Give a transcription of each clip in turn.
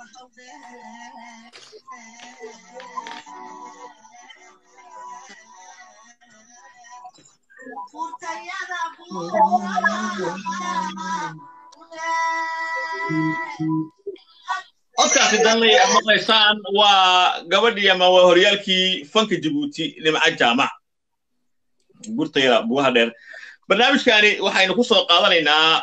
codkaasi danlay aad maqlaysaan waa gabadhii ama waa horyaalkii fanka jabuuti nimca jaamac gurtayda bugaha dheer barnaamijkani waxaynu ku soo qaadanaynaa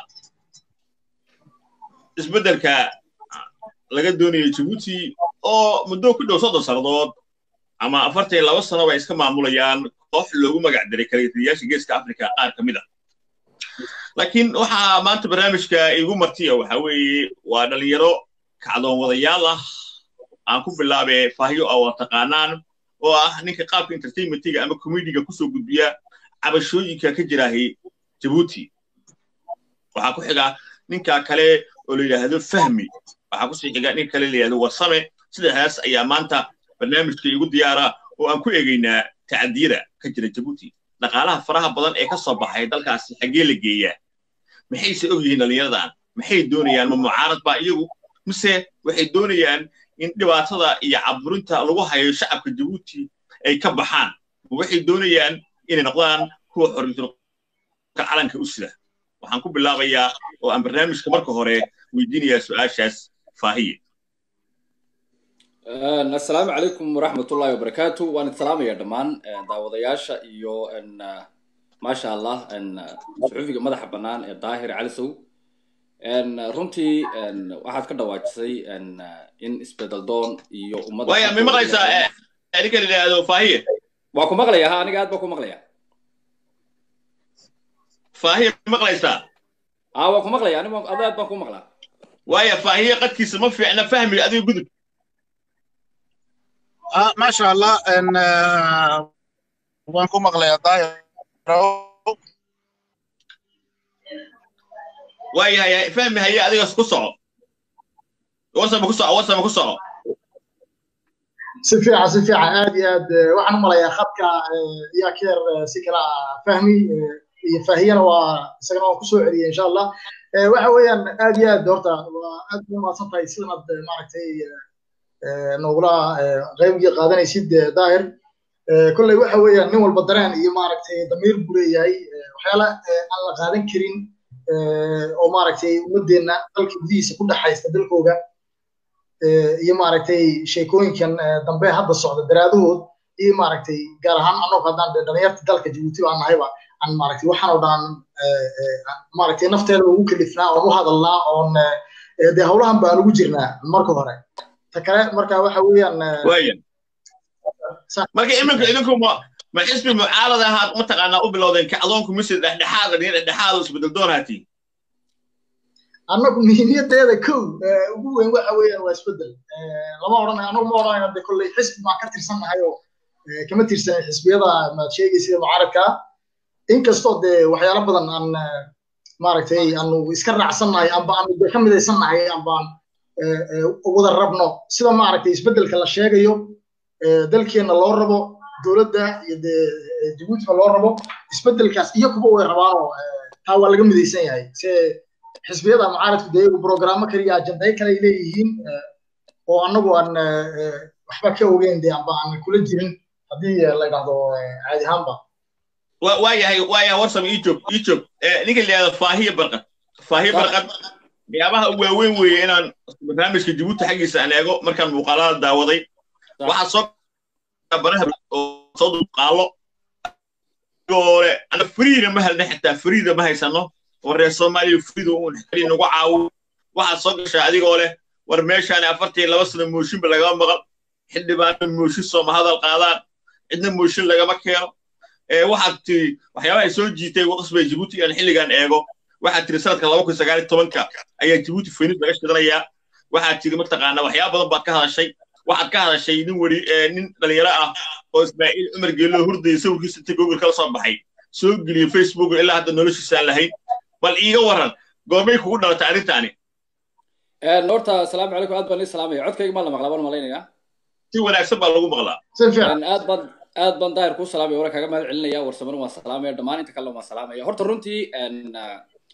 isbeddelka laga doonayo jabuuti oo muddo ku dhow soddon sannadood ama afartan iyo laba sano bay iska maamulayaan koox loogu magac diray kaleetiriyaasha geeska afrika qaar ka mid a laakiin waxaa maanta barnaamijka igu martiya waxa weeye waa dhalinyaro kacdoon wadayaal ah aan ku bilaabe fahyo oo waa taqaanaan oo ah ninka qaabka entertainmentiga ama comediga kusoo gudbiya cabashooyinka ka jiraahi jabuuti waxaa ku xiga ninka kale oo la yidhaahdo fahmi waxaa kusii xiga nin kale la yidhahdo warsame sidaas ayaa maanta barnaamijka igu diyaara oo aan ku eegaynaa tacadiyada ka jira jabuuti dhaqaalaha faraha badan ee ka soo baxay dalkaasi xaggee la geeyaa maxayse og yihiin dhallinyaradan maxay doonayaan ma mucaarad baa iyagu mise waxay doonayaan in dhibaatada iyo caburinta lagu hayo shacabka jabuuti ay ka baxaan waxay doonayaan inay noqdaan kuwa xorriyadka calanka u sida waxaan ku bilaabayaa oo aan barnaamijka marka hore weydiinayaa su-aashaas faahiye assalaamu calaykum waraxmatullahi wabarakaatu waan idsalaamaya dhammaan daawadayaasha iyo maasha allah suxufiga madaxa bannaan ee daahir calisow runtii waxaad ka dhawaajisay in isbedel doon iyo ummadda waya ma maqlaysaa ninka la yidhaahdo faahiye waa ku maqlaya ha aniga aad baa ku maqlaya faahiye ma maqlaysaa a waa ku maqlaya aniga ada aad baan ku maqlaa waya faahiye qadkiisa ma fiicna fahmiga adiga gudub ما شاء الله ان waan ku maqlayaa daahir waayahay fahmi haye adigas ku soco wasama ku soco wasama ku soco si fiican si fiican aad iyo aad waxaan u malayaa khadka yaa ka yar si kala fahmi iyo faahiyana waa isagana waan kusoo celiyay insha allah waxa weeyaan aad iyo aad horta waa aad u mahadsan tahay sidanad maaragtay nogula qaybgii qaadanaysid daahir kolley waxa weeyaan nin walba dareen iyo maaragtay damiir buu leeyahay waxyaala aan la qaadan karin oo maaragtay ummadeenna dalka gudihiisa ku dhexaysta dalkooga iyo maaragtay sheekooyinkan dambe hadda socda daraadood iyo maaragtay gaar ahaan annagu haddaan dhalinyarta dalka jabuuti baan nahayba aan maaragtay waxaan oo dhan maaragtay nafteeda ugu kalifnaa oon u hadalnaa oon dee howlahan baan ugu jirnaa marka hore ta kale marka waxa weeyaan waya marka iminka idinku ma ma xisbi mucaarad ahaad mataqaanaa u bilowdeen kacdoonku mise dhexdhexaad nin dhexdhexaad isbedel doonaati annagu muhiimiyadeeda kow ugu weyn waxa weeyaan waa isbedel lama odhanayo annagu ma odhanayno de kolley xisbi baan ka tirsannahay oo kama tirsanin xisbiyada maad sheegay sida mucaaradka inkastoo dee waxyaalo badan aan maaragtay aanu iska raacsannahay amba aanu de ka midaysannahay ambaan wada rabno sida maaragtay isbeddelka la sheegayo dalkeenna loo rabo dowladda iyo dee jabuutina loo rabo isbeddelkaas iyo kuba way rabaanoo taa waa laga midaysan yahay se xisbiyada mucaaradku dee iyagu programmo kale iyo ajandayo kale ay leeyihiin oo annagu aan waxba ka ogeyn dee amba aan kula jirin haddii la yidhahdo caadi ahaanba waayahay waayahay warsam ii joog ii joog ninka la yidhahdo faahiya barqad faahiya barqad waxyaabaha waaweyn weeye inaan barnaamijka jabuuti xaggiisa aan eego markaan muuqaalada daawaday waxaa soo baraha oo soo duqaalo ole ana friida ma helna xitaa friida ma haysano oo reer soomaaliya friida uun xali nagu caawo waxaad soo gashaa adigoo leh war meeshaan afartan laba sano mooshinba lagama maqal xildhibaana mooshin sooma hadal qaadaan cidna mooshin lagama keeno waxaad tiri waxyaabaha soo jiitay qasbay jabuuti aan xilligan eego waxaad tiri sanadka laba kun sagaal iyo tobanka ayaa jabuuti faynis laga shidanayaa waxaad tiri mataqaanaa waxyaaba badan baad ka hadashay waxaad ka hadashay nin weri nin dhalinyaro ah oo ismaaciil cumar geelo hurdaya sawirkiisa inta google kala soo baxay soo geliyey facebook ilaa hadda noloshiisa aan lahayn bal iiga waran goormay kugu dhalatay arrintaani horta asalaamu calaykum aad baan ii salaamaya codkayga maa la maqlaa baan malaynayaa si wanaagsan baa lagu maqlaa aad baan aad baan daahir kuu salaamaya wala kaga mahad celinaya warsamana waan salaamaya dhammaan inta kale waan salaamaya horta runtii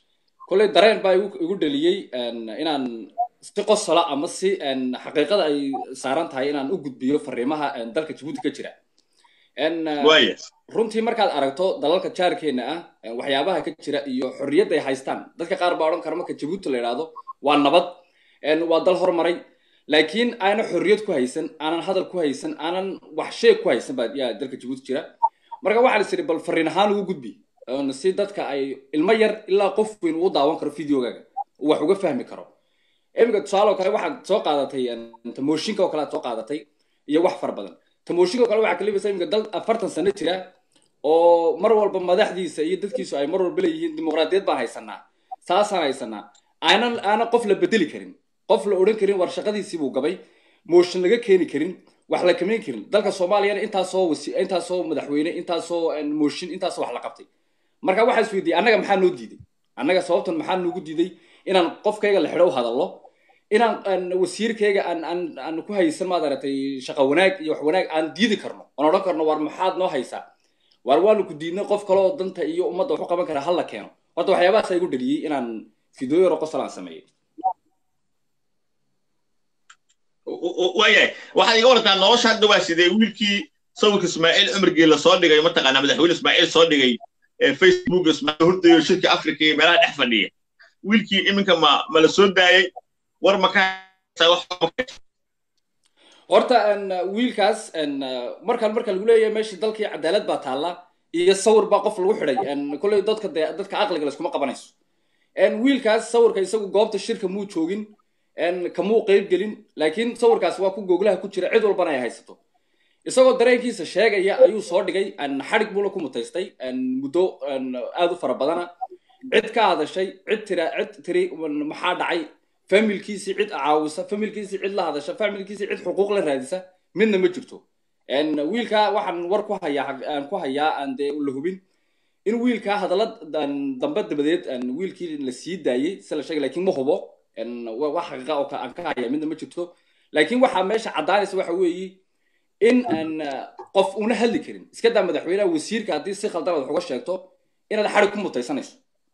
kolley dareen baa igu igu dhaliyey inaan si qosola ama si xaqiiqada ay saaran tahay inaan u gudbiyo fariimaha dalka jabuuti ka jira waaya runtii markaad aragto dalalka jaarkeena ah waxyaabaha ka jira iyo xorriyadda ay haystaan dadka qaar baa odhan kara marka jabuuti la idhaahdo waa nabad waa dal hormaray laakiin aanan xorriyad ku haysan aanan hadal ku haysan aanan wax sheeg ku haysan baa yaa dalka jabuuti jira marka waxaa is idhi bal fariin ahaan ugu gudbi si dadka ay ilmo yar ilaa qof weyn uu daawan karo videogaaga uu wax uga fahmi karo iminka tusaale oo kale waxaad soo qaadatay tamooshinka oo kale aad soo qaadatay iyo wax fara badan tamooshinka oo kale waxaa kalibaysa iminka dal afartan sano jira oo mar walba madaxdiisa iyo dadkiisu ay mar walba leeyihiin dimuqraadiyad baan haysanaa saasaan haysanaa aanan aanan qof la bedeli karin qof la odhan karin war shaqadiisii buu gabay mooshin laga keeni karin wax la kamayn karin dalka soomaaliyana intaasoo wasi intaasoo madaxweyne intaasoo mooshin intaasoo wax la qabtay marka waxaa is weydiiyey annaga maxaa noo diiday annaga sababtan maxaa noogu diiday inaan qofkayga la xidho u hadallo inaan wasiirkayga aan aan aan ku haysan maad aragtay shaqa wanaag iyo wax wanaag aan diidi karno oon odhan karno war maxaad noo haysaa waar waanu ku diidnay qof kale oo danta iyo ummadda wax u qaban kara hal la keeno horta waxyaabahaasa igu dhaliyey inaan fideoyo yaro qosol aan sameeyey waayahay waxaad iga wartaa nolosha hadda waa sidee wiilkii sawirka ismaaciil cumargii lasoo dhigay mataqaanaa madaxweyne ismaaciil soo dhigay facebook ismaaciil hurdayo shirka africa iyo meelaha dhex fadhiya wiilkii iminka ma ma la soo daayay war ma ka horta wiilkaas markaan marka lagu leeyahay meeshii dalkii cadaalad baa taalla iyo sawir baa qof lagu xidhay kolley dadka de dadka caqliga layskuma qabanayso wiilkaas sawirka isagu goobta shirka muu joogin kamuu qeyb gelin laakiin sawirkaas waa ku googlaha ku jira cid walbana ay haysato isagoo dareenkiisa sheegaya ayuu soo dhigay xadhig buuna ku mutaystay muddo aad u fara badana cid ka hadashay cid tira cid tiri maxaa dhacay familkiisii cid caawisa familkiisii cid la hadasha familkiisii cid xuquuq la raadisa midna ma jirto wiilkaa waxaan war ku hayaa aan ku hayaa aan dee la hubin in wiilkaa hadalla dambe dabadeed wiilkii la sii daayey si la sheegay laakiin ma hubo wax xaqiiqa oo aan ka haya midna ma jirto laakiin waxaa meesha caddaanaysa waxa weeye in aan qof una hadli karin iska daa madaxweynaha wasiirka haddii si khaldan aad wax uga sheegto inaad xadhig ku mutaysanayso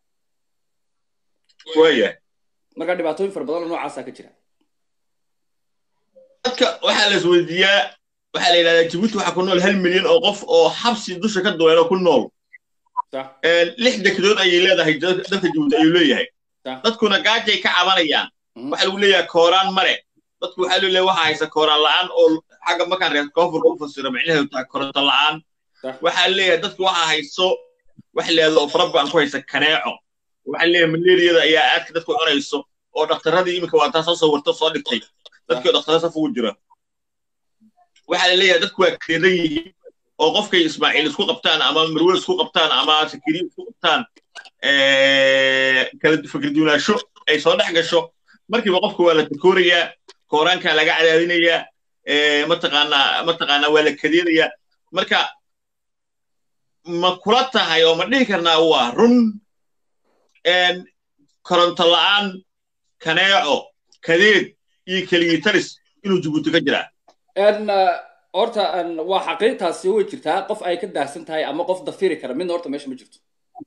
waayahay marka dhibaatooyin fara badan oo noocaasaa ka jira dadka waxaa la isweydiiyaa waxaa la yidhahdaa jabuuti waxaa ku nool hal milyan oo qof oo xabsi dusha ka duweelo ku nool lix dekedood ayay leedahay dalka jabuuti ayuu leeyahay dadkuna gaajay ka cabanayaan waxaa lagu leeyahay kooraan mare dadku waxaa loo leeyahay waxaa haysa kooraan la'aan oo xagga markaan reer koonfurka u fasiro micnaheedu tahay koronto la'aan waxaa leeyahay dadku waxaa hayso wax leedo oo fara badan ku haysa kaneeco waxaa leeyahay malaariyada ayaa aadka dadku cunayso oo dhakhtaradii iminka waa taa soo sawirto soo dhigtay dadkii dhakhtarada saf ugu jira waxaa la leeyahay dadku waa kareedan yihiin oo qofkay ismaaciil isku qabtaan ama marwe isku qabtaan ama sakiriya isku qabtaan kala fikirduunaasho ay soo dhex gasho markiiba qofka waa la takoorayaa kooraankaa laga cadaadinayaa mataqaanaa mataqaanaa waa la kadeedayaa marka ma kula tahay oo ma dhihi karnaa waa run koronto la'aan kaneeco kadeed iyo keligitaris inuu jabuuti ka jiraa horta waa xaqiiqtaasi way jirtaa qof ay ka daahsan tahay ama qof dafiri kara midna horta meesha ma jirto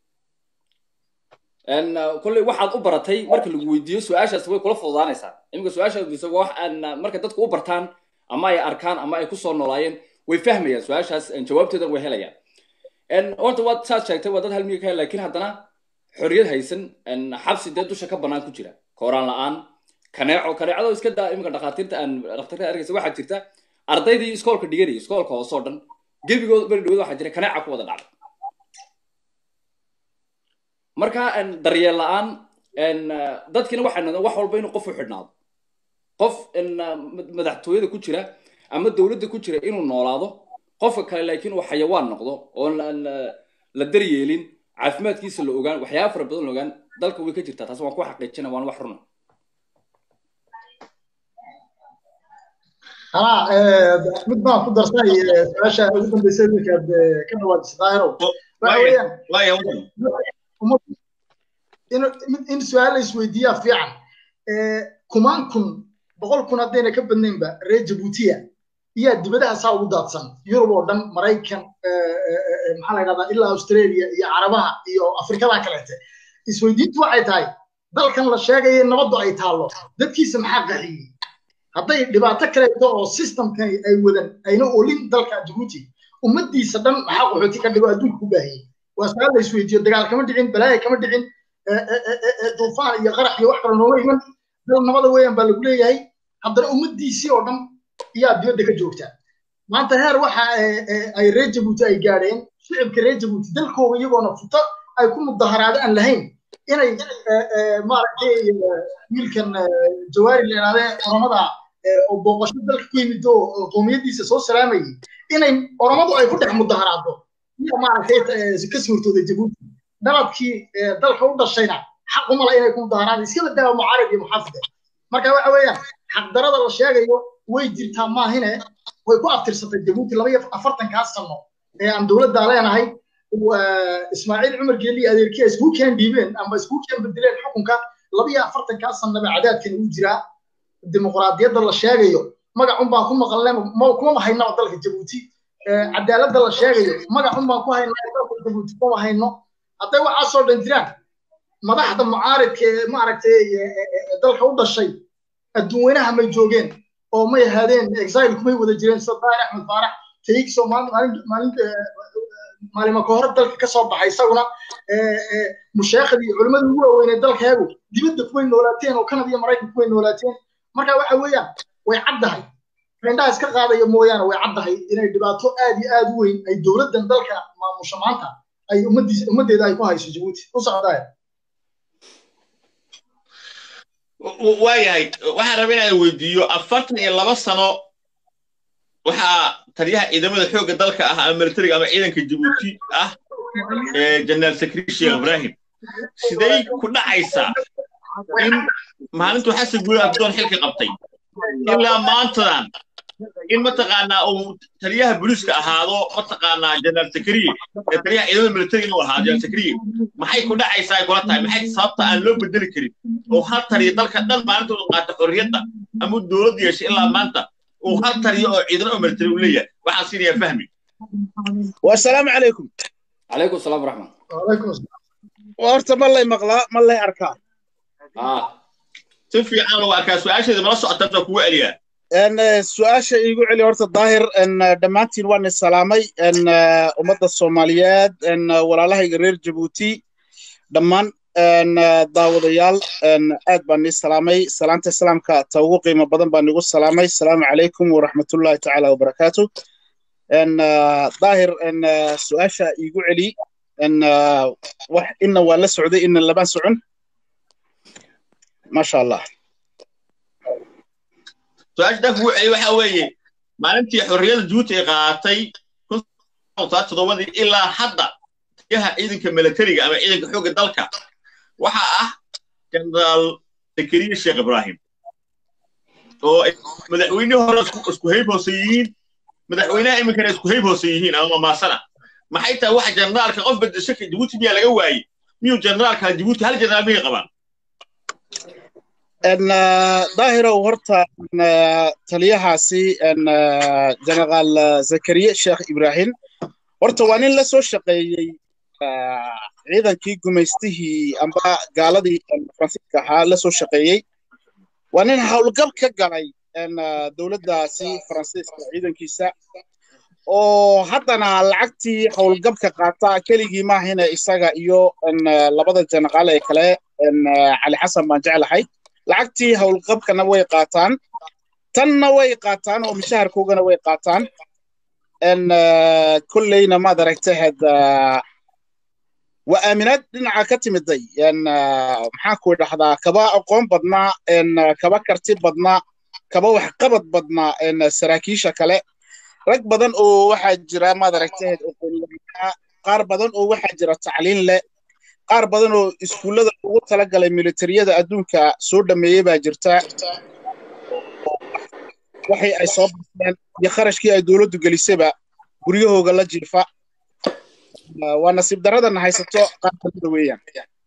kolley waxaad u baratay marka lagu weydiiyo su-aashaasi way kula fududaanaysaa iminka su-aasha weydiisa wax marka dadku u bartaan ama ay arkaan ama ay kusoo noolaayeen way fahmayaan su-aashaas jawaabteedan way helayaan horta waad saad sheegtay waa dad hal miga ka hel laakiin haddana xorriyad haysan xabsi dee dusha ka bannaan ku jira kooraan la'aan kaneeco kaneecado iska daa iminka dhakhaatiirta aan dhakhtarka arkaysa waxaa jirta ardaydii iskoolka dhiganayay iskoolka hoose oo dhan gebigooda beri dhaweed waxaa jira kaneeca ku wada dhacday marka daryeel la'aan dadkiina waxay noqdeen wax walba inuu qof u xidhnaado qof madaxtooyada ku jira ama dowladda ku jira inuu noolaado qofka kale laakiin uu xayawaan noqdo oo la daryeelin caafimaadkiisa la ogaan waxyaaba fara badan la ogaan dalka way ka jirtaa taas waan ku xaqiijina waan wax runa anaa mid baan ku darsanay su-aasha ugu dambaysa wiilkaad ka dhawaajisay daahirow waxa weeyaan in su-aal la isweydiiyaa fiican kumaan kun boqol kun haddayna ka badnaynba reer jabuutiya iyaa dibadaha saa ugu daadsan yurub oo dhan maraykan maxaa la yidhahdaa ilaa australia iyo carabaha iyo afrikada kaleete isweydiintu waxay tahay dalkan la sheegaya nabaddu ay taallo dadkiisa maxaa qaxiyey hadday dhibaato kaleeto oo systemkani ay wadan ayna olin dalka jabuuti ummaddiisa dhan maxaa qaxooti ka dhigo adduunka ku baahiyey waa su-aal la isweydiiyo dagaal kama dhicin balaaya kama dhicin duufaan iyo qarax iyo wax kale nooma iman dal nabada weeyaan baa lagu leeyahay haddana ummaddiisii oo dhan ayaa dibadda ka joogta maanta heer waxa ay reer jabuuti ay gaadheen shicibka reer jabuuti dalkooga iyagoona futo ay ku mudaharaado aan lahayn inay maaragtay wiilkan jawaari la yidhahdee oromada oo booqasho dalka ku yimid oo qoomiyaddiisa soo salaamayay inay oromadu ay ku dhex mudaharaado iyo maaragtay ka suurtooday jabuuti dalabkii dalka u dhashayna xaq umala inay ku mudaharaado iskaba daawa mucaarib iyo muxaafide marka waxa weeyaan xaqdarada la sheegayo way jirtaa maahine way ku aftirsatay jabuuti laba iyo afartankaas sano ee aan dowladda leenahay ismaaciil cumar geeli adeerkiya isku keen dhiibeen ama isku keen bedeleen xukunka laba iyo afartankaas sanaba cadaadkan uu jiraa dimuqraadiyadda la sheegayo magacun baan ku maqalnay kuma haynaba dalka jabuuti cadaaladda la sheegayo magacun baan ku haynaa dalka jabuuti kuma hayno hadday waxaasoo dhan jiraan madaxda mucaaridka ee maaragtay dalka u dhashay adduun weynaha may joogeen oo may ahaadeen exile kumay wada jireen sida daahir axmed faarax taigso maalima ka hore dalka ka soo baxay isaguna musheekhadii iyo culimmadii ugu waaweynay dalkeegu dibadda kuway noolaateen oo kanada iyo maraykan kuway noolaateen marka waxa weeyaan way caddahay indhaha iska qaadaya mooyaane way caddahay inay dhibaato aad iyo aad u weyn ay dowladdan dalka maamusha maanta ay ummaddiis ummaddeeda ay ku hayso jabuuti u socdaaya waayahay waxaan rabaa inaan weydiiyo afartan iyo laba sano waxaa taliyaha ciidamada xoogga dalka ah ama militariga ama ciidanka jabuuti ah jeneraal sakri sheekh ibrahim siday ku dhacaysaa in maalintuu xasan guule abdoon xilka qabtay ilaa maantadan in mataqaanaa uu taliyaha booliiska ahaado mataqaanaa jeneraal sakriye ee taliyaha ciidamada militariga inuu ahaado jeneraal sakriye maxay ku dhacaysaa ay kula tahay maxay sababta aan loo bedeli karin oo hal taliya dalka dhan maalinta uu qaata xorriyadda ama dowlad yeeshay ilaa maanta uu hal taliya oo ciidan oo militari uu leeyahay waxaan siinayaa fahmi wasalaamu calaykum calaykum salaam waraxmat wacalaykum asalaam horta ma lay maqlaa ma lay arkaa si fiican loo arkaa su-aasheeda mala socotaan kugu celiyaa su-aasha iigu celi horta daahir dhammaantiin waan salaamay ummadda soomaaliyeed walaalahayga reer jabuuti dhammaan daawadayaal aad baan nii salaamay salaanta islaamka ta ugu qiimo badan baan igu salaamay asalaamu calaykum waraxmatullahi tacaala wabarakaatu daahir su-aasha iigu celi wax ina waa la socday ina lama socon maasha allah su-aasha dan kugu celi waxa weeye maalintii xorriyadda jabuuti ay qaadatay toddobadii ilaa hadda taliyaha ciidanka militariga ama ciidanka xoogga dalka waxa ah jeneraal zakariya sheekh ibrahim oo madaxweynihii hore isku hayb hoose yihiin madaxweynaha iminkana isku hayb hoose yihiin ama mamaasana maxay tahay waxa generaalka qof bedesho jabuuti miyaa laga waayey miyuu generaalka jabuuti hal jeneraal miyay qabaan daahirow horta taliyahaasi jeneraal zakariya sheekh ibrahim horta waa nin la soo shaqeeyey ciidankii gumaystihii amba gaaladii faransiiska ahaa la soo shaqeeyey waa nin howlgab ka galay dowladdaasi faransiiska ciidankiisa oo haddana lacagtii howlgabka qaata keligii maahina isaga iyo labada jeneraal ee kale cali xasan baan jeclahay lacagtii howlqabkana way qaataan tanna way qaataan oo mishaharkoogana way qaataan kolleyna maad aragtahed waa aaminaad dhinaca ka timiday maxaan ku idhahdaa kaba aqoon badnaa kaba karti badnaa kaba waxqabad badnaa saraakiisha kale rag badan oo waxaa jira maad aragtahed aqoonyahanaa qaar badan oo waxaa jira tacliin leh qaar badan oo iskuullada ugu talagalay militariyada adduunka soo dhameeyey baa jirta waxay ay soo baxeen iyo kharashkii ay dowladdu gelisayba guryahooga la jiifa waa nasiib daradana haysato qaar kamida weeyaan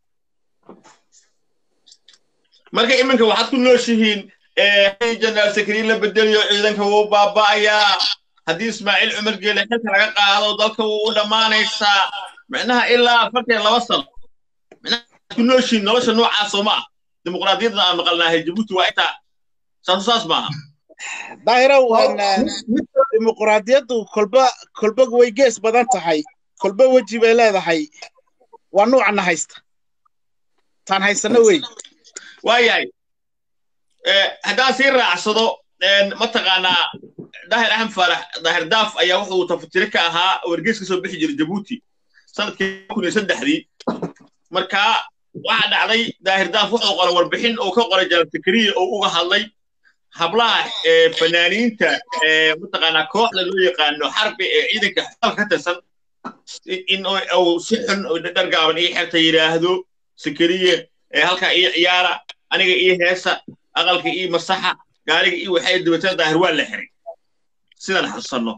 marka iminka waxaad ku nooshihiin jeneraal sakriin la bedeliyo ciidanka wuu baaba'ayaa haddii ismaaciil cumar geele xilka laga qaado dalka wuu u dhammaanaysaa micnaha ilaa afartan laba sano ku nooshiin nolosha noocaasoo ma ah dimuqraadiyadda aan maqalnaahay jabuuti waa intaa saasu saas maaha daahirow dimuqraadiyaddu kolba kolba way gees badan tahay kolba weji bay leedahay waa nuucana haysta taan haysano wey waayahay haddaan sii raacsado mataqaanaa daahir axmed faarax daahir daaf ayaa wuxuu tafatire ka ahaa wargeys ka soo bixi jiray jabuuti sanadkii kun iyo saddexdii markaa waxaa dhacday daahir daaf wuxuu qoray warbixin uu ka qoray jalan sakariya oo uga hadlay hablaha fanaaniinta mataqaanaa kooxda loo yaqaano xarbi ee ciidanka xaalka ka tirsan in uu si xun dhargaaban ii xerta yidhaahdo sakariye halkaa ii ciyaara aniga ii heesa aqalka ii masaxa gaariga ii waxay dabeetana daahir waa la xiray sidaan xasuusanno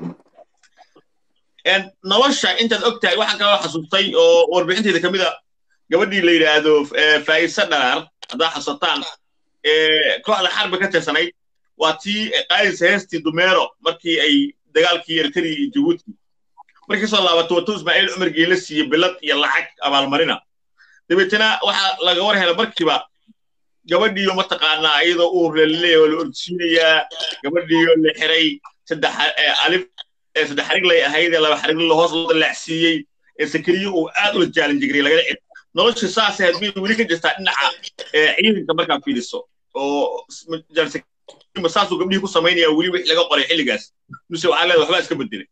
nolosha intaad og tahay waxaan kaloo xasuustay oo warbixinteyda ka mid a gabadhii la yidhaahdo faa'isa dharaar haddaa xasuusataan kooxda xarbi ka tirsanayd waa tii qaadaysa heestii dumeero markii ay dagaalkii eritrea iyo jabuuti markii soo laabato watuu ismaaciil cumar geela siiyey bilad iyo lacag abaalmarina dabeetana waxaa laga war hela markiiba gabadhiiyo mataqaanaa iyadoo uur laleeya oo la ordsiinayaa gabadhiiyo la xiray saddex alif saddex xariglay ahayd ee laba xarigla hoos loo dalaacsiiyey ee sakariye uu aad ula jaalin jiray lagala cid nolosha saas ahayd bay weli ka jirtaa dhinaca ciidanka markaa fiiriso oo saasuu gabdhihii ku samaynaya weli wixii laga qoray xilligaas mise waxaa leedahay waxbaa iska bedelay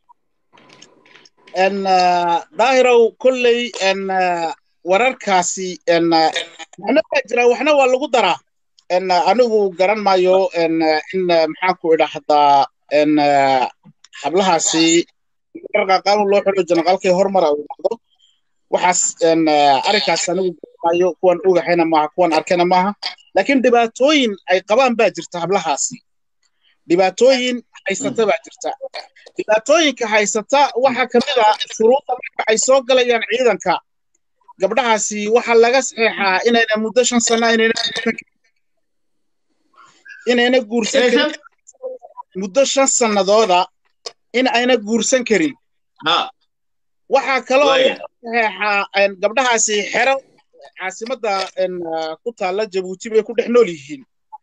daahirow kolley wararkaasi waxna waa jira waxna waa lagu daraa anigu garan maayo in maxaanku idhaahdaa hablahaasi qaanuun loo xidho janaqalkii hormara uu dhacdo waxaas arrinkaas anigu garan maayo kuwan ogahayna maaha kuwan arkayna maaha laakiin dhibaatooyin ay qabaan baa jirta hablahaasi dhibaatooyin haysata baa jirta dhibaatooyinka haysata waxaa ka mid a shuruudda marka ay soo galayaan ciidanka gabdhahaasi waxaa laga saxeexaa inayna muddo shan sano inayna guursan karin muddo shan sannadooda in ayna guursan karin waxaa kaloo saxeexaa gabdhahaasi xero caasimadda ku taalla jabuuti bay ku dhex nool yihiin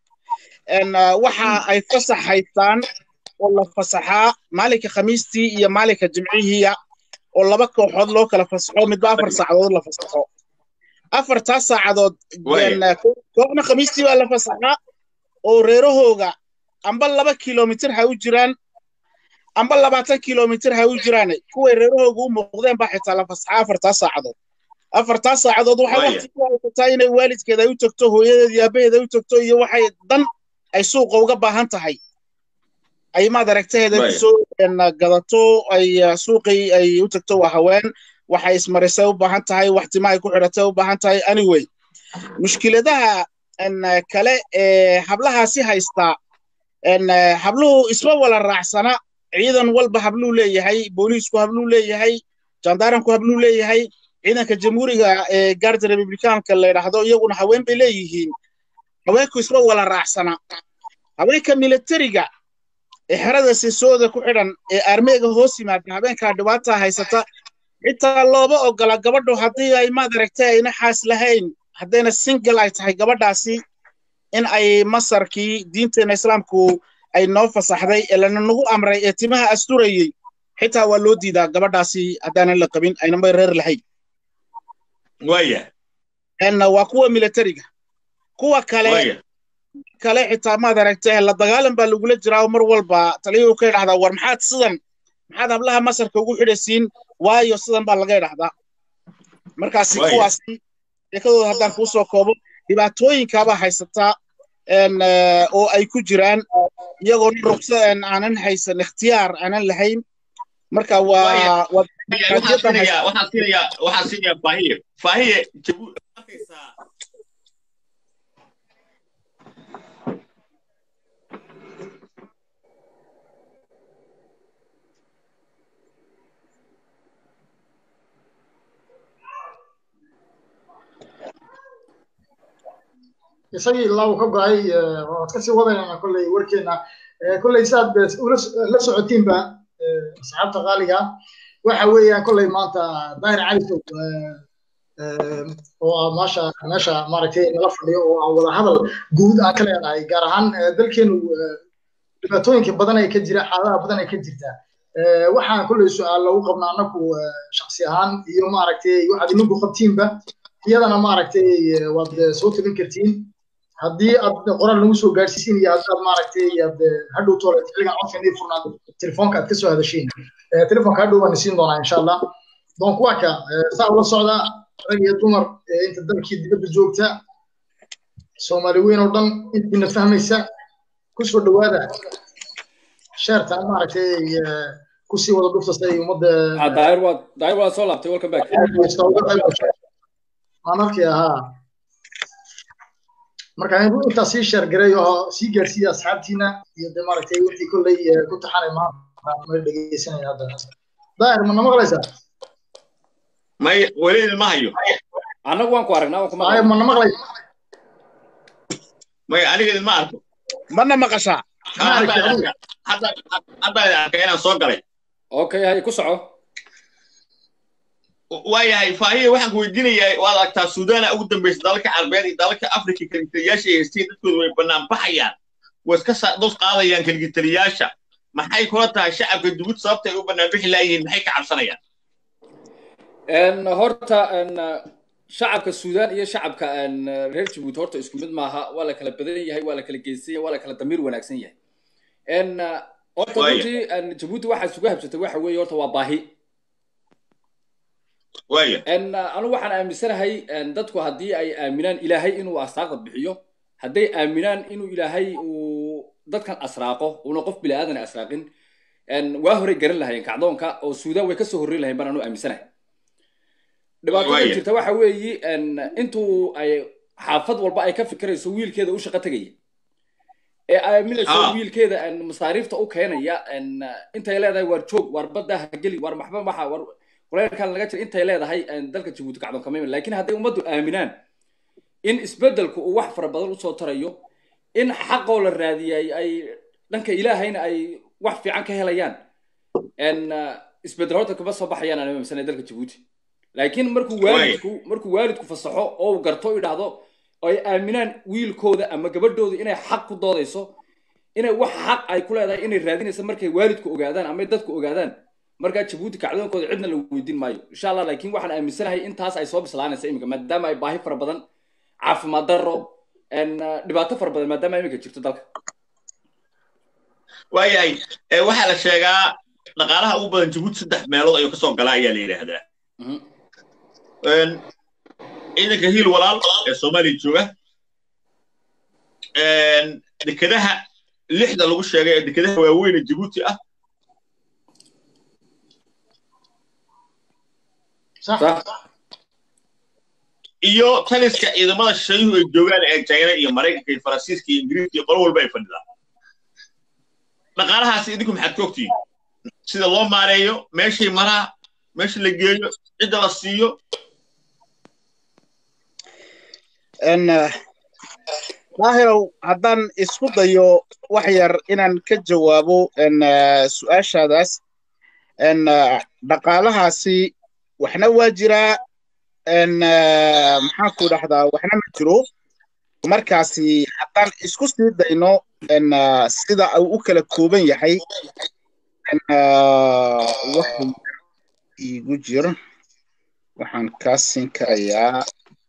waxa ay fasax haystaan oo la fasaxaa maalinka khamiistii iyo maalinka jimcihiiya oo laba kooxood loo kala fasaxo midba afar saacadood la fasaxo afartaas saacadood kooxna khamiistii baa la fasaxaa oo reerahooga amba laba kilomitir ha u jiraan amba labaatan kilomitir ha u jiraan kuway reerahooga u muuqdeen baa xitaa la fasaxaa afartaas saacadood afartaas saacadood waxaa waqti ku haysataa inay waalidkeeda ay u tagto hooyadeed iyo aabaheeda u tagto iyo waxay dan ay suuqa uga baahan tahay ay maad aragtaheeda kusoo gadato ay suuqii ay u tagto waa haween waxay ismarisay u baahan tahay wax timahay ku xidhatay u baahan tahay anyway mushkiladaha kale ee hablahaasi haystaa habluhu isma wala raacsana ciidan walba habluu leeyahay booliisku habluu leeyahay jandaaranku habluu leeyahay ciidanka jamhuuriga ee gaarda republikaanka la yidhaahdo iyaguna haween bay leeyihiin haweenku isma wala raacsana haweenka militariga ee xerada sisooda ku xidhan ee armeega hoos yimaada habeenkaa dhibaataa haysata xitaa looba ogola gabadhu haddii ay maad aragtay ayna xaas lahayn haddayna single ay tahay gabadhaasi in ay masarkii diinteena islaamku ay noo fasaxday ee lana nagu amray ee timaha asturayey xitaa waa loo diidaa gabadhaasi haddaanan la qabin aynama reer lahayn waya waa kuwa militariga kuwa kale kale xitaa maad aragtay la dagaalan baa lagula jiraa mar walba taliyuhu ka idhahdaa war maxaad sidan maxaad hablaha masarka ugu xidhaysiin waayo sidan baa laga idhahdaa markaasi kuwaasi sheekadooda haddaan kuu soo koobo dhibaatooyinkaabaa haysataa oo ay ku jiraan iyagoo ruqsa aanan haysan ikhtiyaar aanan lahayn marka waa waxaan siinayaa faahiye faahiye isagii ilaa uu ka go'ay waad kasii wadaynana kolley warkeena kolley sidaad la socotiinba asxaabta qaaliga waxa weeyaan kolley maanta daahir cali sow oo maasha meesha maaragtay nala fadhiyo oo aan wada hadal guud aan ka leenahay gaar ahaan dalkeenu dhibaatooyinka badan ay ka jira xaaladaha badan ay ka jirtaa waxaan kolley su-aal lagu qabnaa annagu shaksi ahaan iyo maaragtay waxaad idinku qabtiinba iyadana maaragtay waad soo tabin kartiin haddii aad qoraal nagu soo gaadhsiisin iyo haddaad maaragtay aad hadhow toole xilligan codka nii furnaad telefoonka aad ka soo hadashiin telefoonka hadhow baan isiin doonaa insha allah donc waa ka saa ula socda rag iyo dumar inta dalkii dibadda joogta soomaali weyn oo dhan intiina fahmaysa kusoo dhowaada sheertan maaragtay kusii wada dhufta si ay ummadda daayir waa daayir waa soo laabtay welcome back waan arkaya haa marka inuu intaa sii sheergareeyo oo sii gaarsiiya asxaabtiina iyo de maaragtay wixii kolley ku taxanay maanta ma dhegeysanaya hadda daahir mana maqlaysaa may weli ilma hayo annagu waan ku aragnaa waan ku daahir maqlay mana maqlaysa may aniga ilma arko mana maqashaa hadda hadda hadda arkay inaan soo galay okay hay ku soco waayahay faahiye waxaan ku weydiinayaa waad aragtaa suudaana ugu dambaysa dalalka carabeed iyo dalalka afrika kaligitaliyaasha ay haysteen dadkooda way bannaan baxayaan way iska dos qaadayaan kaligitaliyaasha maxay kula tahay shacabka dugud sababta ay u bannaan bixi laayihiin maxay ka cabsanayaan En, horta en, shacabka suudaan iyo shacabka en, reer jabuuti horta isku mid maaha waa la kala badan yahay waa la kala geysan yahay waa la kala damiir wanaagsan yahay En, horta Waaya. runtii en, jabuuti waxaa isugu habsatay waxa weeye horta waa baahi waaya En, anigu waxaan aaminsanahay en, dadku haddii ay aaminaan ilaahay inuu asaaqda bixiyo hadday aaminaan inuu ilaahay uu dadkan asraaqo uuna qof bini aadan asraaqin en, waa horey garan lahayeen kacdoonka oo suudaan way kasoo horreyn lahayn baan anu aaminsanahay dhibaatada Waaya. jirta waxa weeyi en, intuu ay xaafad walba ay ka fikirayso wiilkeeda u shaqo tegaya ee aaminayso Ah. wiilkeeda en, masaariifta u keenaya en, intay leedahay waar joog waar badda ha geli waar maxba maxa waar kuleelkan laga jira intay leedahay en, dalka jabuuti kacdoon kama iman laakiin hadday ummaddu aaminaan in isbeddelku uu wax fara badan usoo tarayo in xaqoo la raadiyay ay dhanka ilaahayna ay wax fiican ka helayaan en, isbeddel horta kama soo baxayaan aan aaminsanay dalka jabuuti laakiin markuu waalidku markuu waalidku fasaxo oo uu garto u idhaahdo oo ay aaminaan wiilkooda ama gabadhooda inay xaq ku doodayso inay wax xaq ay ku leedahay inay raadinayso markay waalidku ogaadaan ama dadku ogaadaan markaa jabuuti kacdoonkooda cidna la weydiin maayo insha allah laakiin waxaan aaminsanahay intaas ay soo bislaanaysa iminka maadaama ay baahi fara badan caafimaad darro en, uh, dhibaato fara badan maadaama iminka jirto dalka waayahay ee waxaa la sheegaa dhaqaalaha ugu badan jabuuti saddex meelood ayuu kasoo galaa ayaa la yidhaahdaa Mhm. Een, ciidanka hiil walaal ee soomaaliya jooga Een, dekedaha lixda lagu sheegay ee dekedaha waaweyn ee jabuuti ah sax sax iyo taliska ciidamada shayuhu ay joogaan ee china iyo maraykanka iyo faransiiska iyo ingiriiska iyo qolo walba ay fadhidaan dhaqaalahaasi idinku maxaad ka ogtihiin sida loo maareeyo meeshay maraa meesha la geeyo cidda la siiyo En, eh, daahirow haddaan isku dayo wax yar inaan ka jawaabo en, eh, su-aashaadaas en, eh, dhaqaalahaasi waxna waa jiraa en, eh, maxaan ku dhahdaa waxna ma jiro markaasi haddaan isku sii dayno en, eh, sida uu u kala kooban yahay en, eh, wax yar iigu jir waxaan kaa siin karayaa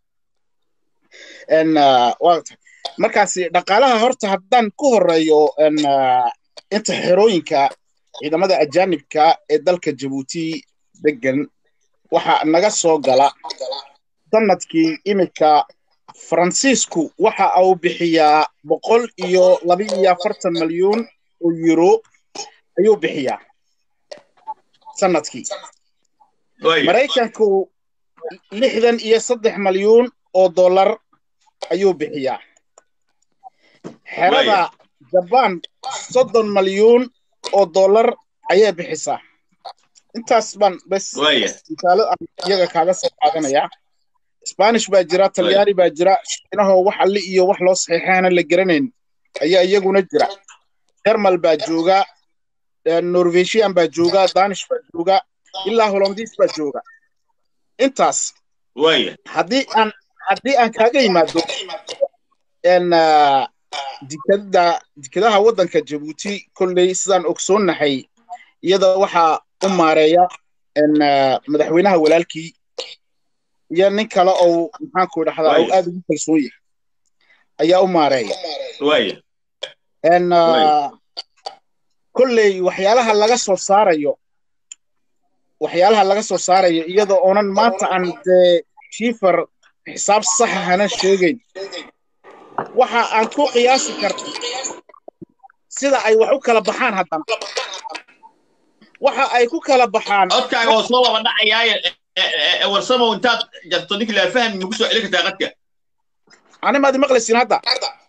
en, uh, waa tahay. markaasi dhaqaalaha horta haddaan ku horeeyo en, uh, inta xerooyinka ciidamada ajaanibka ee dalka jabuuti degan waxa naga soo gala sanadkii iminka faransiisku waxa uu bixiyaa boqol iyo laba iyo afartan malyuun oo euro ayuu bixiyaa sanadkii Waaya. maraykanku lixdan iyo saddex malyuun oo dollar ayuu bixiyaa xerada jabaan soddon malyuun oo dollar ayay bixisaa intaas baan bes waaya misaalo aan iyaga kaaga soo qaadanayaa spanish baa jira talyaani baa jira shiinahoo wax alli iyo wax loo saxiixaana la garanayn ayaa iyaguna jira dermal baa jooga eh, norwegian baa jooga danish baa jooga ilaa hollandiis baa jooga intaas waaya haddii aan haddii aan kaaga yimaado n dikada dikadaha waddanka jabuuti kolley sidaan ogsoonnahay iyada waxaa u maareeya n madaxweynaha walaalkii iyo nin kale oo maxaanku dhahdaa oo aad ugu kalsoon yahay ayaa u maareeya waaya n kolley waxyaalaha laga soo saarayo waxyaalaha laga soo saarayo iyada oonan maanta aan dee shiifar xisaab saxa hanan sheegayn waxa aan ku qiyaasi karta sida ay wax u kala baxaan haddana waxa ay ku kala baxaan codkaaga oo soo laba dhacayaaye warsamow intaad jarto ninki laa fahmi maku soo celin kartaa qadka ani maad maqlaysiin hadda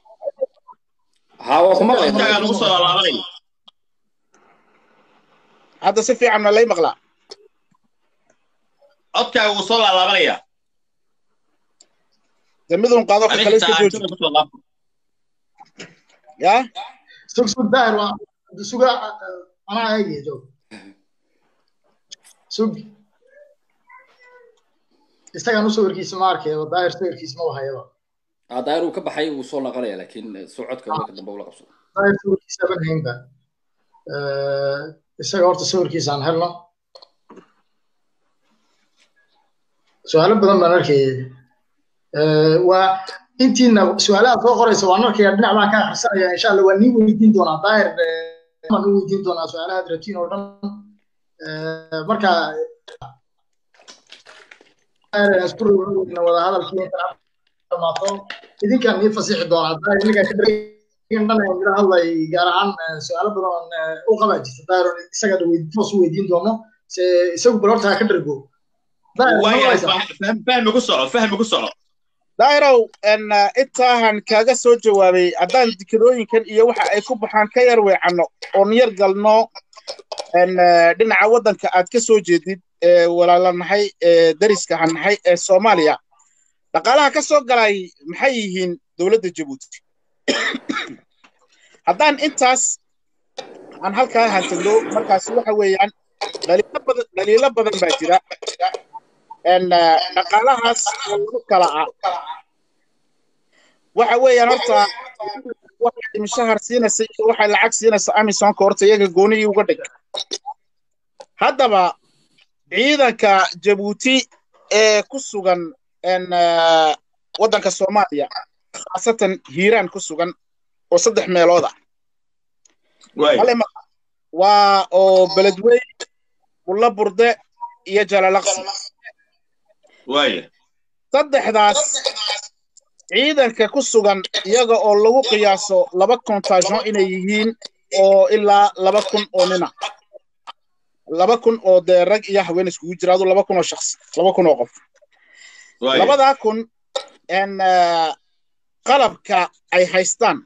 ها waa ku maqlay codkaagaa nagu soo laalaabanaya hadda si fiican ma lay maqlaa codkaaga wuu soo laalaabanaya de midun qaado ka kale iska jooji yaa sug sug daahir waa suga anaa eegaya joog sug isagaan u sawirkiisa ma arkayaba daahir sawirkiisa ma wahayaba aa daayir uu ka baxay wuu soo naqanaya laakiin socodka marka dambe ula qabsado daahir sawirkiisa ban haynba isaga horta sawirkiisa aan helno su-aalo badan baan arkayay waa intiina su-aalaha soo qoraysa waan arkaya dhinac baan ka akhrisanaya insha alla waa nii weydiin doonaa daahir baan u weydiin doonaa su-aalaha aad rabtiin oo dhan marka isku rowroweyna wada hadalkii intaan dhamaato idinkaan nii fasixi doonaa daahir ninkaa ka dhan mila hadlay gaar ahaan su-aalo badan u qabaa jirta daahir isaga toos u weydiin doono se isagu bal horta ha ka dhargo fahmi ku soco fahmi ku soco daahirow n intaahan kaaga soo jawaabay haddaan dikadooyinkan iyo waxa ay ku baxaan ka yar weecanno oon yar galno n dhinaca waddanka aad ka soo jeedid ee walaalanahay ee dariska hanahay ee soomaaliya dhaqaalaha ka soo galay maxay yihiin dowladda jabuuti haddaan intaas aan halkaa hantagno markaasi waxa weeyaan dhaliilo badan dhaliilo badan baa jira n dhaqaalahaas oo lagu kala ah waxa weeyaan horta waxay mishahar siinaysa iyo waxay lacag siinaysa amisonka horta iyaga goonihii uga dhig haddaba ciidanka jabuuti ee ku sugan n waddanka soomaaliya khaasatan hiiraan ku sugan oo saddex meelood ah waa oo beledweyn bulla burde iyo jalalaqsi saddexdaas ciidanka ku sugan iyaga oo lagu qiyaaso laba kontajon inay yihiin oo ilaa laba kun oo nina laba kun oo dee rag iyo haween iskugu jira adu laba kun oo shaqsi laba kun oo qof labadaa kun n qalabka ay haystaan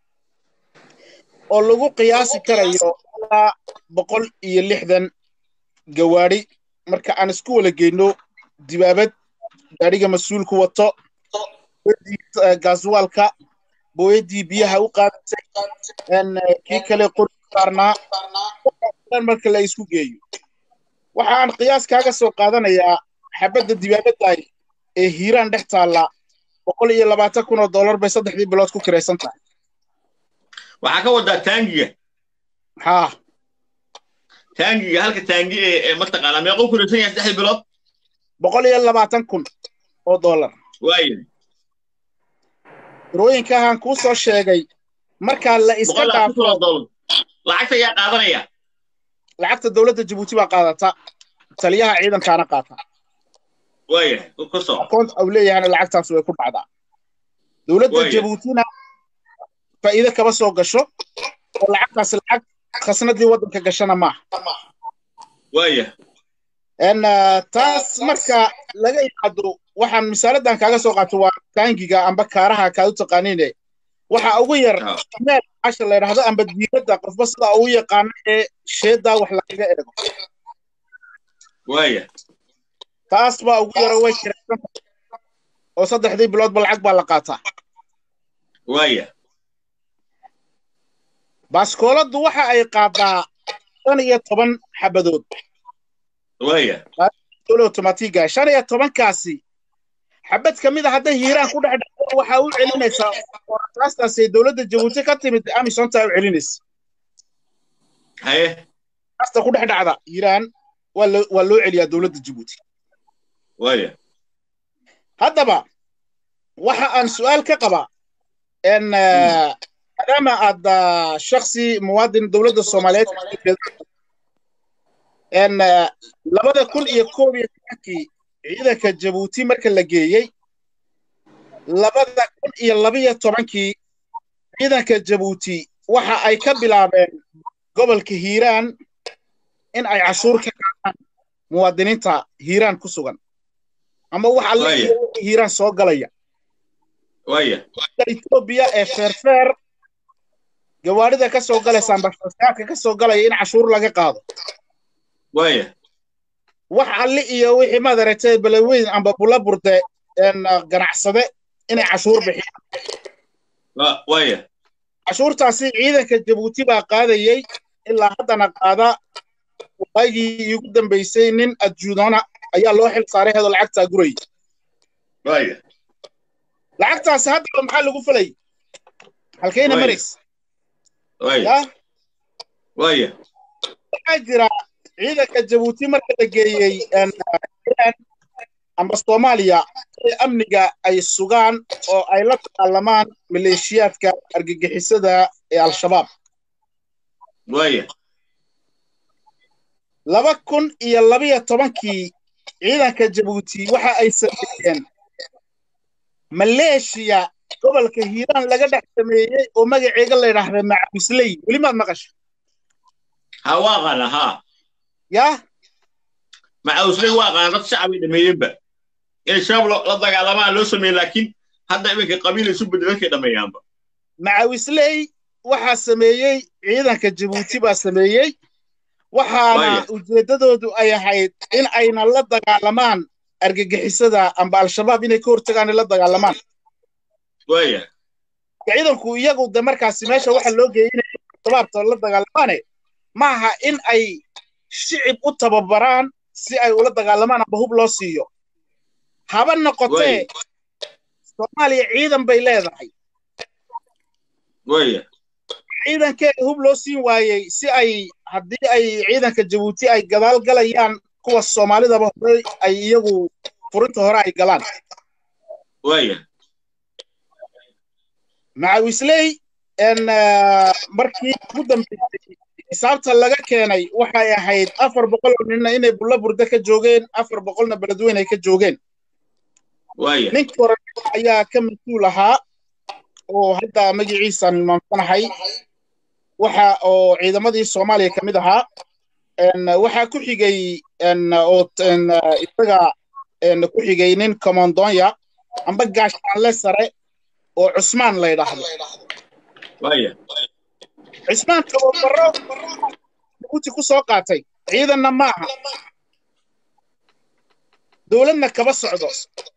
oo lagu qiyaasi karayo ilaa boqol iyo lixdan gawaadhi marka aan isku wala geyno dibaabad gaadhiga mas-uulku wato gaaswaalka booyadii biyaha u qaadaysay kii kale qori saarnaa marka la isku geeyo waxa aan qiyaas kaaga soo qaadanayaa xabadda dibaabaddaay ee hiiraan dhex taalla boqol iyo labaatan kun oo dollar bay saddexdii bilood ku kiraysan tahay waxaa ka wadaa taangiga haa taangiga halka taangi ee mataqaanaa meequu kiraysan yahay saddexdii bilood boqol iyo labaatan kun oo dollar waaya rooyinkahan kuu soo sheegay markaa la iska dhaafo lacagta ayaa qaadanaya lacagta dowladda jabuuti baa qaadata taliyaha ciidankaana qaata waaya ku soo akoont au leeyahana lacagtaas way ku dhacdaa dowladda jabuutina faa'iido kaba soo gasho oo lacagtaas lacag khasnadii waddanka gashana maaha waaya n taas marka laga yimaado waxaan misaaladan kaaga soo qaato waa taangiga amba kaaraha kaad u taqaaniine waxa ugu yar meel casha la yidhaahdo amba diiradda qofba sida ugu yaqaano ee sheedaa wax lagaga eego waaya taas baa ugu yaro way kiraysan oo saddexdii biloodba lacag baa la qaataa waaya baaskooladdu waxa ay qaadaa shan iyo toban xabadood waaya dole automatiga shan iyo tobankaasi xabad ka mid a hadday hiiraan ku dhex dhacdo waxaa u celinaysaa raastaasay dowladda jabuuti ka timid amisontaa u celinaysa haye raasta ku dhex dhacda hiiraan waa loo waa loo celiyaa dowladda jabuuti waaya haddaba waxa aan su'aal ka qabaa en maadaama aad ah, shaksi muwaadin dowladda soomaaliyeed ka jeedo, en ah, labada kun iyo koob iyo tobankii ciidanka jabuuti marka la geeyey labada kun iyo labiyo tobankii ciidanka jabuuti waxa ay ka bilaabeen gobolka hiiraan in ay cashuur ka qaadaan muwaadiniinta hiiraan ku sugan ama wax alle Waaya. iyo wixii hiiraan soo galaya waaya Ethiopia ee feerfeer gawaarida ka soo galaysa ambassadorka ka soo galaya in cashuur laga qaado waaya wax alle iyo wixii madaragtay balaweyn amba bula burde een ganacsade inay cashuur bixiyaan wa- waaya cashuurtaasi ciidanka jabuuti baa qaadayey ilaa haddana qaada waagii iigu dambeysay nin adjuudona ayaa loo xil saaray hedoo lacagtaa gurayay waaya lacagtaasi haddaba maxaa lagu falay halkayna Waay. marays waaya yaa waaya waxaa jira ciidanka jabuuti marka la geeyey een, Iran amba soomaaliya ee amniga ay sugaan oo ay la dagaalamaan maleeshiyaadka argagixisada ee al-shabaab waaya laba kun iyo labiyo tobankii ciidanka jabuuti waxa ay sameeyeen maleeshiya gobolka hiiraan laga dhex sameeyey oo magaceega la yidhaahda macawisley weli maad maqasha ha waa qaana ha yaa macawsley waa qaana dad shacabay dhameeyeenba inay shabaab lo- la dagaalamaan loo sameeyey laakiin hadda iminka qabiil isu bedel dadkay dhameeyaanba macawisley waxaa sameeyey ciidanka jabuuti baa sameeyey waxaana Waaya. ujeeddadoodu ay ahayd in ayna la dagaalamaan argagixisada amba al-shabaab inay ka hortagaan ay la dagaalamaan waaya ciidanku iyagu de markaasi meesha waxa loo geeyey inay shabaabta la dagaalamaane maaha in ay shicib u tababaraan si ay ula dagaalamaan amba hub loo siiyo haba noqotee Waaya. soomaaliya ciidan bay leedahay waaya ciidankeeda hub loo siin waayey si ay haddii ay ciidanka jabuuti ay gadaal galayaan kuwa soomaalidaba hore ay iyagu furinta hore ay galaan waaya macawisley en markii ugu dambeysay xisaabta laga keenay waxay ahayd afar boqol oo ninna inay bulla burde ka joogeen afar boqolna beledweyne ay ka joogeen waaya ninkii hore ayaa ka mas-uul ahaa oo hadda magaciisaan hilmaamsanahay waxa oo ciidamadii soomaaliya ka mid ahaa en waxaa ku xigay en oo en isaga en ku xigay nin commandoonya amba gaashaanle sare oo cusmaan la yidhaahdo waaya cusmaan tababaro jabuuti ku soo qaatay ciidanna maaha dowladna kaba socdo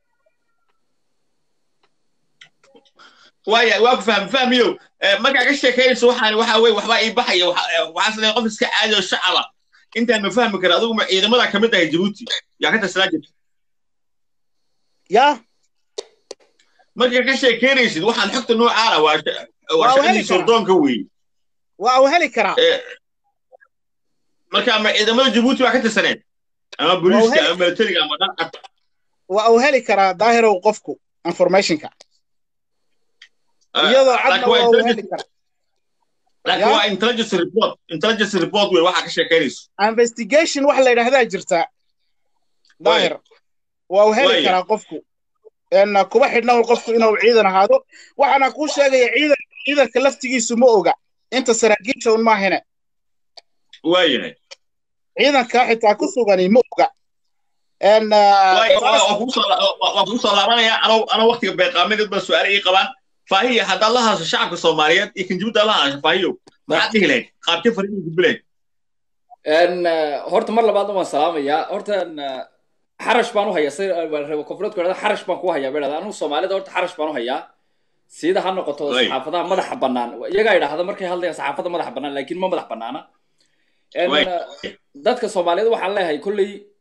waaya waa ku fahmi fahmiyo Eh, markaa ka sheekaynayso waxaan waxa weye waxbaa ii baxaya waxa- eh, waxaa salee qof iska caadi oo shacaba intaan ma fahmi kara adigu ma ciidamada ka mid tahay jabuuti yaa ka tirsanaa jirta yaa markaa ka sheekaynaysid waxaan xogta noocaana waa sha- waa Waa shaqadii heli karaa. sordoonka weeye waa uu heli karaa Eh, marka ma ciidamada jabuuti baa ka tirsaneed ama booliiska heli- ama militariga ama dhanka waa uu heli karaa daahirow qofku informationka iyadoo cadna laakiin waa waa uu heli intelligence- karaa laakiin Ya? waa intelligence report intelligence report wey waxaa ka sheekaynayso investigation wax la yidhaahdaa jirta daahir waa uu heli Waaya. karaa qofku en kuba xidhna un qofku inuu ciidan ahaado waxaana kuu sheegaya ciidan ciidanka laftigiisu ma oga inta saraakiisha un maahine waayahay ciidanka xitaa ku sugani ma oga en Waay- waa- waa kugu soo la- waa- waa kugu soo laabanaya anoo anoo waqtiga beeqaamadeed baa su-aale ii qabaan faahiya haddaad la hadasho shacabka soomaaliyeed iyo kan jabuuti aad la hadasho faahiyo maxaad dhihi lahayd qaabkee fariin gudbi lahayd En, eh, horta mar labaadna waan salaamayaa horta en, eh, xarash baan u hayaa si reebo koonfureedku idhahda xarash baan ku hayaa bay dhahdaa anigu soomaalida horta xarash baan u hayaa sida ha noqoto Waay. saxaafadaha madaxa bannaan iyagaa idhaahda markay hadlayaan saxaafadda madaxa bannaan laakiin ma madax bannaana En, Waay. eh, dadka soomaaliyeed waxaan leeyahay kolley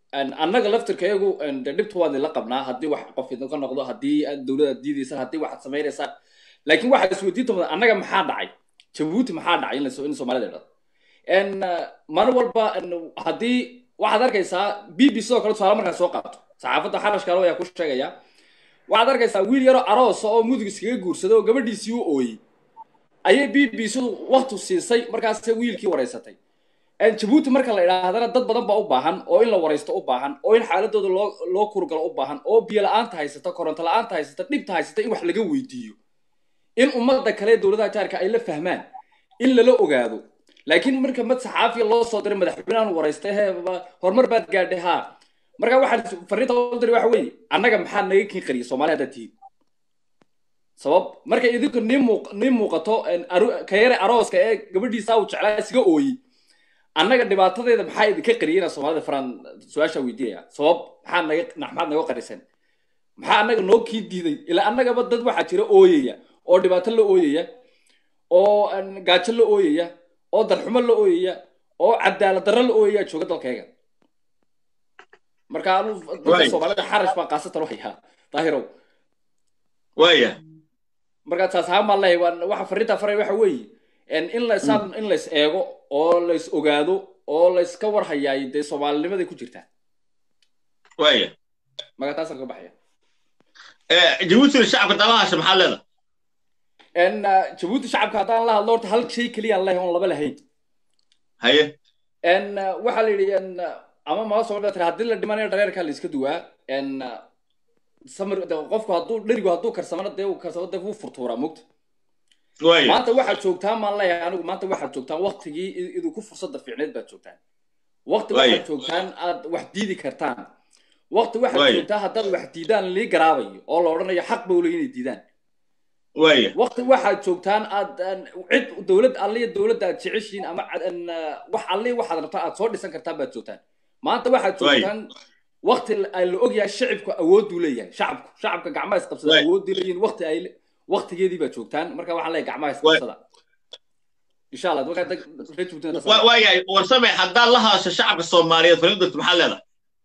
annaga laftirkayagu de dhibta waan idinla qabnaa haddii wax qof idinka noqdo haddii dowladda diidaysaan haddii waxaad samaynaysaan laakiin waxaad isweydiinta mudan annaga maxaa dhacay jabuuti maxaa dhacay in soomaalida dhado maalin walba haddii waxaad arkaysaa b b sidoo kale tusaale markaa soo qaato saxaafadda xarashkaalo ayaa ku sheegaya waxaad arkaysaa wiil yaroo aroosa oo mudug iskaga guursaday oo gabadhiisii u ooyey ayay b b sidu waktu siisay markaase wiilkii waraysatay jabuuti marka la idhaahdana dad badan baa u baahan oo in la waraysto u baahan oo in xaaladooda loo loo kurgalo u baahan oo biyo la-aanta haysata koronto la-aanta haysata dhibta haysata in wax laga weydiiyo in ummadda kale dowladaha jaarka ay la fahmaan in lala ogaado laakiin marka mad saxaafiya loo soo diray madaxweynahan waraystay he horumar baad gaadhay haa marka waxaan fariinta u diray waxa weeye annaga maxaa naga kin qariya soomaali haddaad tihiin sabab markay idinku nii muuq nii muuqato ka yare arooska ee gabadhiisa uu jeclaa isiga ooyey annaga dhibaatadeeda maxaa idinka qariyay inaan soomaalida faraan su-aashaa weydiinaya sabab maxaa naga maxaad naga qarisan maxaa annaga noo kii diiday ilaa annagaba dad waxaa jira ooyaya oo dhibaato la ooyaya oo gaajo la ooyaya oo darxumo la ooyaya oo cadaalad darro la ooyaya jooga dalkayga marka anu dadka soomaalida xarash baa qaasatan waxyaa daahirow waya markaa taas ahaan baan leeyahay waxa fariintaa faray waxa weeye in laysaan in lays eego oo lays ogaado oo layska war hayaay dee soomaalinimaday ku jirtaa waya marka taasaan ka baxaya jabuutina shacabka dalahaasha maxaa leeda jabuuti shacabka haddaan la hadlo horta hal shay keliyaan leeyahay oon laba lahayn haye waxaa la yidhi ama maa soo dhatay haddii la dhimanayo dhareerkaa la iska duwaa samir qofku hadduu dherigu hadduu karsamana dee uu karsamo dee wuu furtuuraa mogta maanta waxaad joogtaan maan leeyahay anigu maanta waxaad joogtaan waktigii idinku fursadda fiicneed baad joogtaan wakti waxaad joogtaan aad wax diidi kartaan wakti waxaad joogtaa haddaad wax diidaan lii garaabayo oo la odhanayo xaq ba ule inay diidaan wakti waxaad joogtaan aad cid dowlad alliya dowladda aad jeceshiin ama wax alliya waxaad rabtaan aad soo dhisan kartaan baad joogtaan maanta waxaad joogtaan wakti la ogyahay shacibku awooduu leeyahay shacabku shacabka gacmaha isqabsada awoodii leeyihin wakti ay waktigeedii baad joogtaan marka waxaan leeyahay gacmaha isqabsada insha allah waayahay warsame haddaad la hadasho shacabka soomaaliyeed fariin dadku maxaad leedahay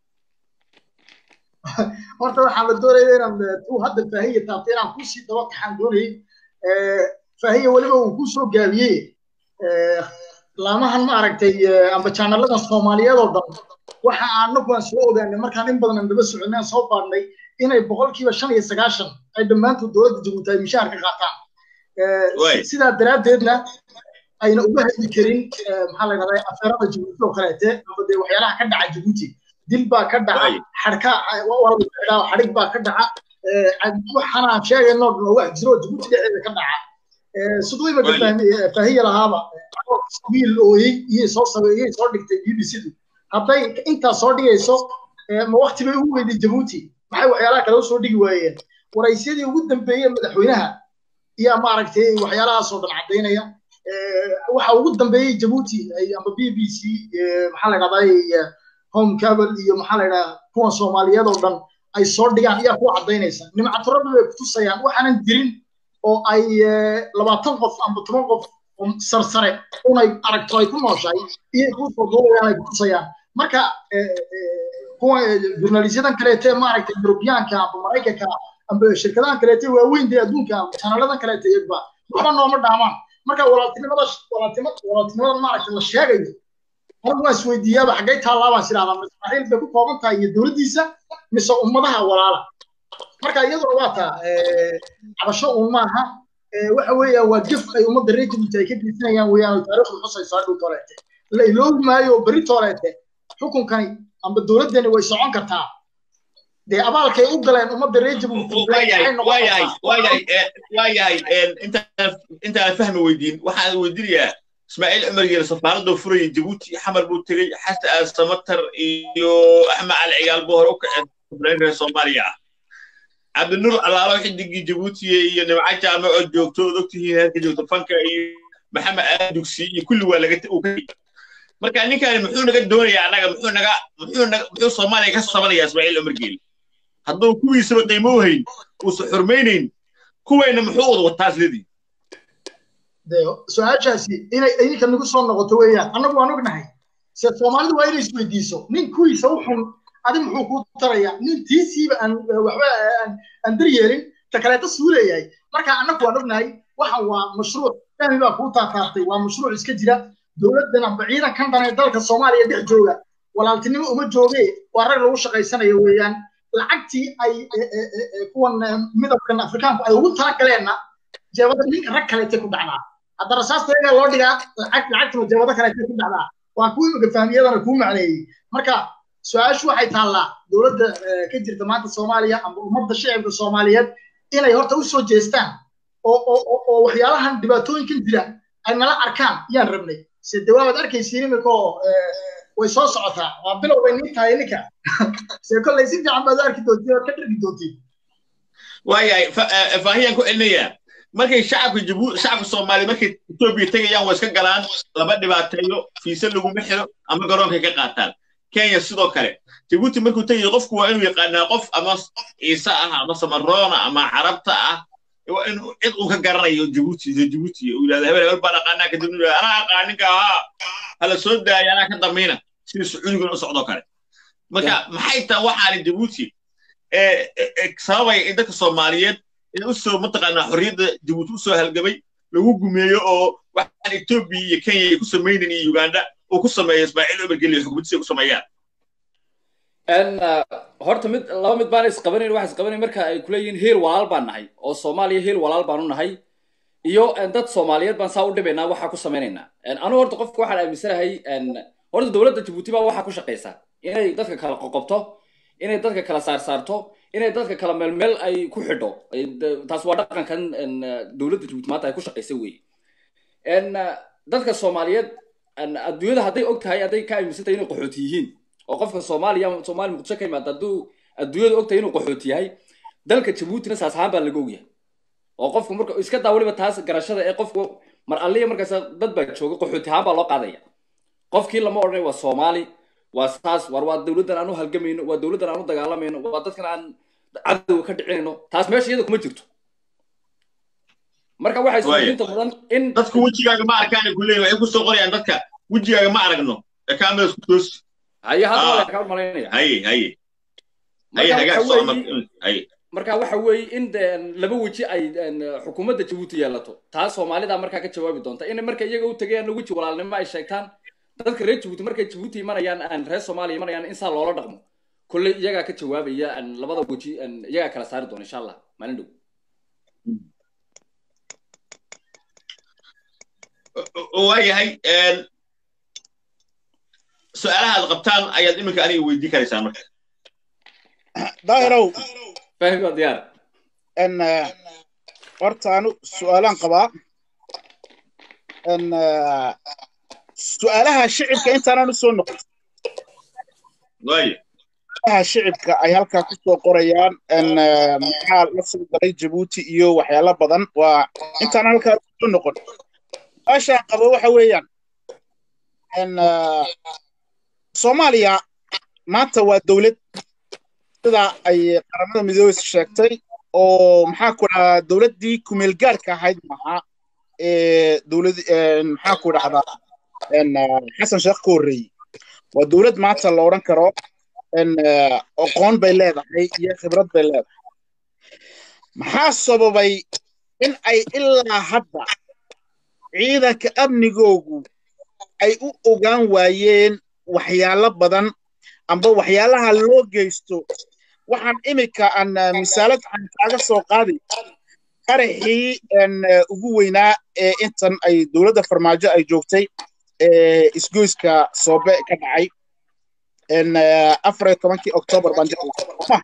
horta waxaan la doonaya inaan tuu hadda faahiya taabtay inaan kusii daba kaxaan doonayay faahiya weliba uu ku soo gaabiyey laamahan ma aragtay amba jaanaladan soomaaliyeed oo dhan waxa anagu aan soo ogaanay markaan in badan aan daba soconay aan soo baadhnay inay boqolkiiba shan iyo sagaashan ay dhammaantood dowladda jabuuti ay mishaar ka qaataan sidaa daraaddeedna ayna uga hadli karin maxaa la yidhahdaa afeerada jabuuti oo kaleete amba dee waxyaalaha ka dhaca jabuuti dil baa ka dhaca xadhka xadhig baa ka dhaca waxaan aan sheegayno dhan oo wax jiro jabuuti dhexdeeda ka dhaca siduu imaka faahiya lahaaba wiil ooyey iyay soo sameeyey soo dhigtay b b c-du hadday intaa soo dhigayso ma wakti bay ugu weyday jabuuti maxay waxyaalaha kale usoo dhigi waayeen waraysyadii ugu dambeeyey madaxweynaha iyo maaragtay waxyaalahaasoo dhan caddaynaya waxa ugu dambeeyey jabuuti amba b b c maxaa la dhahdaa home cable iyo maxaa la dhahdaa kuwan soomaaliyeed oo dhan ay soo dhigaan ayaa ku caddaynaysa nimcaturada bay kutusayaan waxaanan jirin oo ay labaatan qof amba toban qof sarsare unay aragto ay ku nooshahay iyay kuu soo duulayaan ay kutusayaan marka kuwa jurnalisyadan kaleete maaragtay yurubiyaanka amba maraykanka amba shirkadahan kaleete waaweyn dee adduunka amba janaladan kaleete iyagba waxba nooma dhaamaan marka walaaltinimada walaaltinimada maaragtay la sheegayo anigu waan isweydiiyaaba xaggay taallaa sidahdaa israa'iil bay ku kooban tahay iyo dowladdiisa mise ummadaha walaala marka iyaduna waa taa cabasho uun maaha waxa weeyaan waa gef ay ummadda reer jabuuti ay ka geysanayaan weeyaan oo taariikhdu xusayso hadhow tooleete la iloobi maayo beri tooleete xukunkani amba dowladdani way socon kartaa dee abaalkay u galeen ummadda reer jabuuti waayahay intaan fahmi weydiin waxaan weydiinayaa ismaaciil cumar geele safaaradoo furaya jabuuti xamar buu tegey xasan aal samatar iyo axmed cali cigaal buu hore u kaceen reer soomaaliya ah cabdinuur alaalo xidigii jabuutiye iyo nimco jaame oo joogto od ogtihiin heerka joogto fanka iyo maxamed aadugsi iyo kulli waa laga marka ninkaani muxuu naga doonayaa annaga muxuu naga muxuu naga muxuu soomaaliya ka sabanaya ismaaciil cumar geele hadduu kuwiisaba qiimo u hayn uusan xurmaynayn kuwayna muxuu wada wataa isledii su-aashaasi inay idinka nagu soo noqoto weeyaan annagu waan ognahay se soomaalidu waa inay isweydiiso nin kuwiisa u xun adi muxuu kuu taraya nin tiisiiba aan waxba aan daryeelin ta kaleeta suuleeyahay marka annagu waan ognahay waxan waa mashruuc fahmi baa kuu taataartay waa mashruuc iska jira dowladdan amba ciidankan dhan ee dalka soomaaliya dhex jooga walaaltinimo uma jooge waa rag lagu shaqaysanayo weeyaan lacagtii ay kuwan midabkan afrikaanku ay ugu talagaleenna jeebada ninka rag kaleetay ku dhacdaa hadda rasaasta iyagaa loo dhigaa lacag lacagtuna jeebado kaleetay ku dhacdaa waa kuwa imika fahmiyadana kuu macneeyey marka su-aashu waxay taallaa dowladda ka jirta maanta soomaaliya amba ummadda shicibka soomaaliyeed inay horta u soo jeestaan oo oo oo waxyaalahan dhibaatooyinkan jira ay nala arkaan yaan rabnay se de waabaad arkaysiin imika oo way soo socotaa waa bilow bay nin tahay ninka se kolley si fiican baad u arki doontiin oo ka dhargi doontiin waayahay faahiyaan ku celinayaa markay shacabka jabu shacabka soomaaliya markay etoobiya tegayaan waa iska galaan laba dhibaateeyo fiise laguma xiro ama garoonkay ka qaataan kenya sidoo kale jabuuti markuu tegayo qofku waa inuu yaqaanaa qof ama ciise ah ama samaroona ama carabta ah waa inuu cid uu ka garanayo jabuuti jabuuti uu yidhahda hebel hebel baan aqaanaa kadibna yidhahda anaa aqaaninka ahaa hala soo daaya anaa ka dambayna sida sacuudiguna u socdoo kale marka maxay tahay waxaani jabuuti sababaya in dadka soomaaliyeed in u soo mataqaanaa xorriyadda jabuuti u soo halgamay lagu gumeeyo oo waxaan etoobiya iyo kenya ay ku samaynan iyo uganda uu ku sameeyo ismaaciil obergeli xukuumaddiisa ku sameeyaan horta mid laba mid baan isqabanayn waxa isqabanayn marka ay kuleeyihiin heel walaal baan nahay oo soomaaliya heel walaal baanu nahay iyo dad soomaaliyeed baan saa u dhibaynaa waxaa ku samaynaynaa anu horta qofka waxaan aaminsanahay horta dowladda jabuuti baa waxaa ku shaqaysaa inay dadka kala qoqobto inay dadka kala saarsaarto inay dadka kala meelmeel ay ku xidho taas waa dhaqankan dowladda jabuuti maanta ay ku shaqaysa weeye dadka soomaaliyeed adduunyada hadday og tahay hadday ka aaminsan tahay inay qaxooti yihiin oo qofka soomaaliya soomaaliya muqdisho ka yimaada hadduu adduunyada og tahay inuu qaxooti yahay dalka jabuutina saas ahaan baa laga ogyahay oo qofku marka iska daa weliba taas garashada ee qofku mar alliya markaas dad baa jooga qaxooti ahaan baa loo qaadaya qofkii lama odhanay waa soomaali waa saas war waa dowladdan aan u halgamayno waa dowladdan aan u dagaalamayno waa dadkan aan cadowga ka dhicinayno taas meesha iyada kuma jirto marka waxay suulinta mudan in dadku wejigaaga ma arkaan ku leeyahay waxay ku soo qorayaan dadka wejigaaga ma aragno ee kaamiradas ku toos haye hadda waa kaa malaynaya haye haye haye hagaag socma haye marka waxa weeye in laba weji ay xukuumadda jabuuti yeelato taas soomaalida markaa ka jawaabi doonta in marka iyaga u tagayaan weji walaalnimo ay sheegtaan dadka reer jabuuti markay jabuuti imanayaan aan reer soomaaliya imanayaan in saa loola dhaqmo kolley iyagaa ka jawaabaya labada weji iyagaa kala saari doona insha allah maalin dhow waayahay su-aalaha aad qabtaan ayaad iminka aniga weydii karaysaa marka daahirow fahmi waa diyaar n horta anu su-aalaan qabaa n su-aalaha shicibka intaanan u soo noqon waayo su-aalaha shicibka ay halkaa ku soo qorayaan n maxaa la soo galay jabuuti iyo waxyaalo badan waa intaanan halkaa soo noqon su-aashaan qabo waxa weeyaan n soomaaliya maanta waa dowlad sida ay qaramada midoobey sheegtay oo maxaa ku dhahdaa dowladdii kumeel gaarka ahayd maaha ee dowlad maxaa ku dhahdaa xasan sheekh ka horreeyey waa dowlad maanta la odhan karo aqoon bay leedahay iyo khibrad bay leedahay maxaa sababay in ay ilaa hadda ciidanka amnigoogu ay u ogaan waayeen waxyaalo badan amba waxyaalaha loo geysto waxaan imika aan misaalad aan kaaga soo qaaday qaraxii ugu weynaa ee intan ay dowladda farmaajo ay joogtay isgoyska soobe ka dhacay afar iyo tobankii octoobar baan jeclaa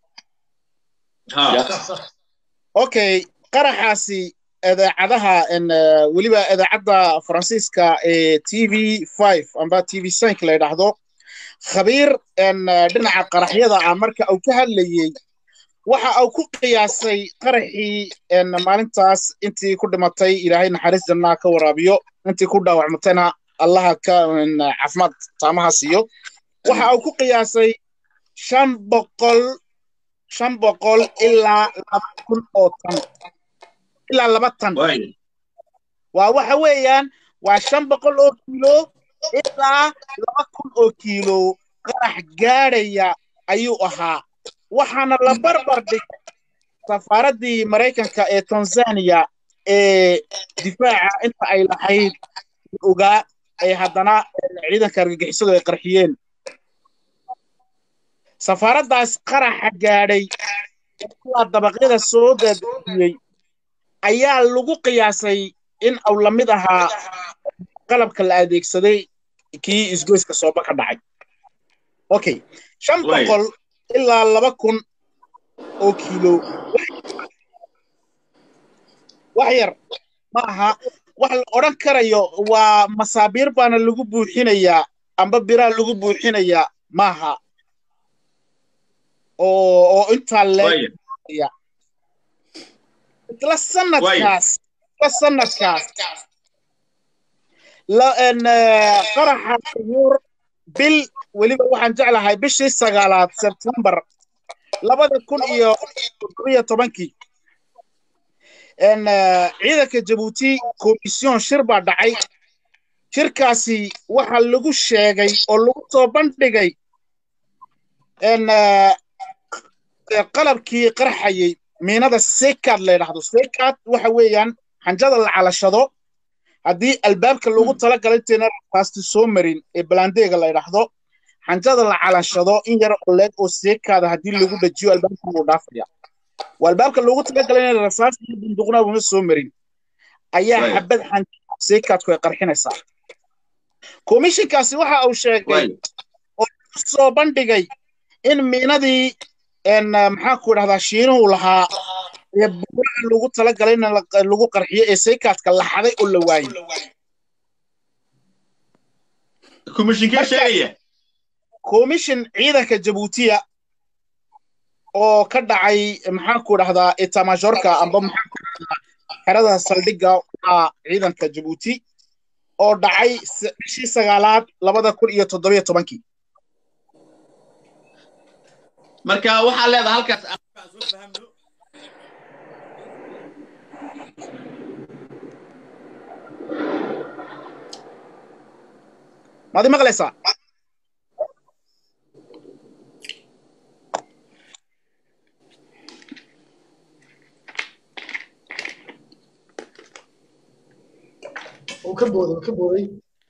okay qaraxaasi idaacadaha weliba idaacadda faransiiska ee t v five amba t v cinq la yidhaahdo khabiir dhinaca qaraxyada ah marka uu ka hadlayey waxa uu ku qiyaasay qaraxii maalintaas intii ku dhimatay ilaahay naxariis jannaa ka waraabiyo intii ku dhaawacmatayna allaha ka caafimaad taamaha siiyo waxa uu ku qiyaasay shan boqol shan boqol ilaa laba kun oo tan ilaa laba tan waa waxa weeyaan waa shan boqol oo kiilo ilaa laba kun oo kiilo qarax gaadhaya ayuu ahaa waxaana la barbar dhigay safaaraddii maraykanka ee tanzania ee difaaca inta ay lahayd ogaa ay haddana ciidanka argagixisadu ay qarxiyeen safaaraddaas qaraxa gaadhay kuwaa dabaqyada soo daadejiyey ayaa lagu qiyaasay in uu la mid ahaa qalabka la adeegsaday kii isgoyska sooba ka dhacay okay shan boqol ilaa laba kun oo kiilo wax yar ma aha wax la odhan karayo waa masaabiir baana lagu buuxinayaa amba biraa lagu buuxinayaa maaha oo oo intaa leeya isla sanadkaas isla sanadkaas qaraxa yuur bil weliba waxaan jeclahay bishii sagaalaad sebtembar labada kun iyo toddobiyo tobankii ciidanka jabuuti komisyon shir baa dhacay shirkaasi waxaa lagu sheegay oo lagu soo bandhigay qalabkii qarxayey miinada sekad la yidhaahdo sekad waxa weeyaan xanjada la calashado haddii albaabka loogu talagalay intayna rafaasti soo marin ee balandeega la yidhaahdo xanjada la calashado in yar oo leeg oo seekaada haddii lagu dhajiyo albaabka wuu dhaafaya waa albaabka loogu talagalay inay rasaasti iyo bunduqna una soo marin ayaa xabad xanjada seekadku ay qarxinaysaa komishinkaasi waxa uu sheegay oo lagu soo bandhigay in miinadii maxaa ku idhahdaa shiinuhu lahaa ee buuraha lagu talagalay in lagu qarxiyo ee seekaadka la xaday oo la waayey komishinkee sheegaya komishin ciidanka jabuutiya oo ka dhacay maxaa ku idhahdaa etamajorka amba maxaa ku idhahdaa xerada saldhigga waa ciidanka jabuuti oo dhacay bishii sagaalaad labada kun iyo toddobiyo tobankii marka waxaa leedahay halkaas soo fahamno maad i maqlaysaa uu ka booday uu ka booday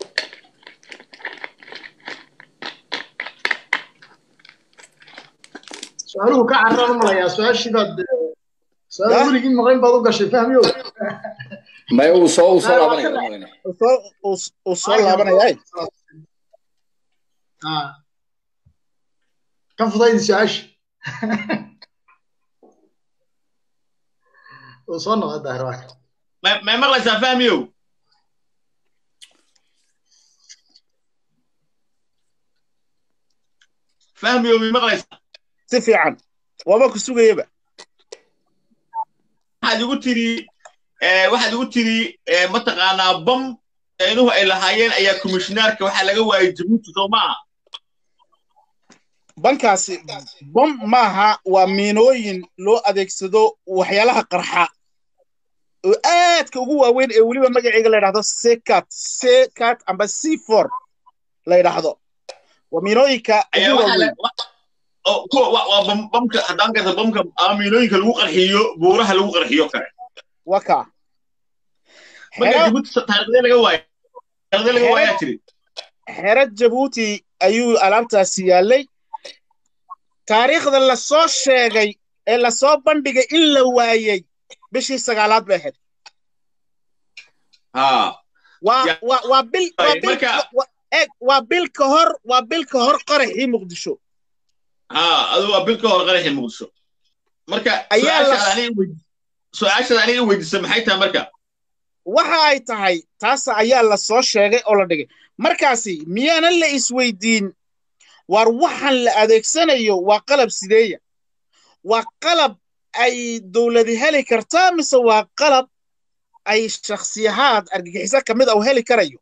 su-aaluhu ka carraan u malayaa su-aashii baad su-aal weligii maqlayn baad u gashay fahmiyo may uu soo uu soo laabanaya uu soo laabanaya ka fudaydi su-aasha uu soo noqday daahir waa may maqlaysaa fahmiyow fahmiyow may maqlaysaa si fiican waaba ku sugayaba waxaad igu tiri waxaad igu tiri mataqaanaa bam inuhu ay lahaayeen ayaa komishinaarka waxaa laga waayay jabuuti soo maaha bankaasi bom maaha waa miinooyin loo adeegsado waxyaalaha qarxa oo aadka ugu waaweyn ee weliba magaceega la yidhahdo sekat sekat amba c for la yidhaahdo waa miinooyinka ugu waaweyn waa bamka haddaan garta bamka ama miinooyinka lagu qarxiyo buuraha lagu qarxiyo kale waka marka jabuuti taariikhdee laga waaya taariikhdee laga waayaa tiri xero jabuuti ayuu alaabtaasi yaallay taariikhda la soo sheegay ee la soo bandhigay in la waayey bishii sagaalaad bay ahayd waa bil waa bil ka hor waa bil ka hor qaraxii muqdisho adu waa bil ka hor qaraxii muqdisho marka su-aashaada aniga weydiisa maxay tahay marka waxa ay tahay taas ayaa la soo sheegay oo la dhigay markaasi miyaanan la isweydiin war waxaan la adeegsanayo waa qalab sideeya waa qalab ay dowladi heli kartaa mise waa qalab ay shakhsiyahaad argagixiso ka mid a u heli karayo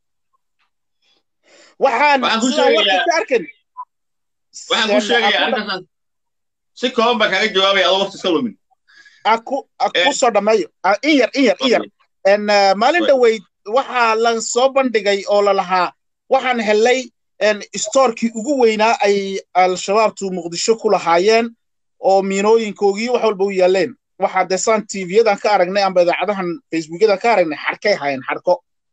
waxaan arkan waxaan ku sheegaya arrintaas si kooban baa kaaga jawaabaya adoo waqti iska lumin ku soo dhammeeyo in yar in yar in yar maalin dhoweyd waxaa la soo bandhigay oo la lahaa waxaan helay stoorkii ugu weynaa ay al-shabaabtu muqdisho ku lahaayeen oo miinooyinkoogii wax walba u yaaleen waxaa dee saan tvyadan ka aragnay amba idaacadahan facebookyadan ka aragnay xarkay haayeen xarko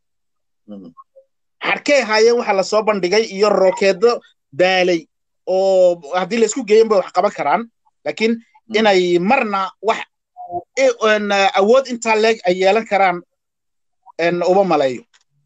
xarkay haayeen waxa lasoo bandhigay iyo rokeedo daalay oo haddii laysku geeyan bay wax qaban karaan laakiin inay marna wax awood intaa leeg ay yeelan karaan uma maleeyo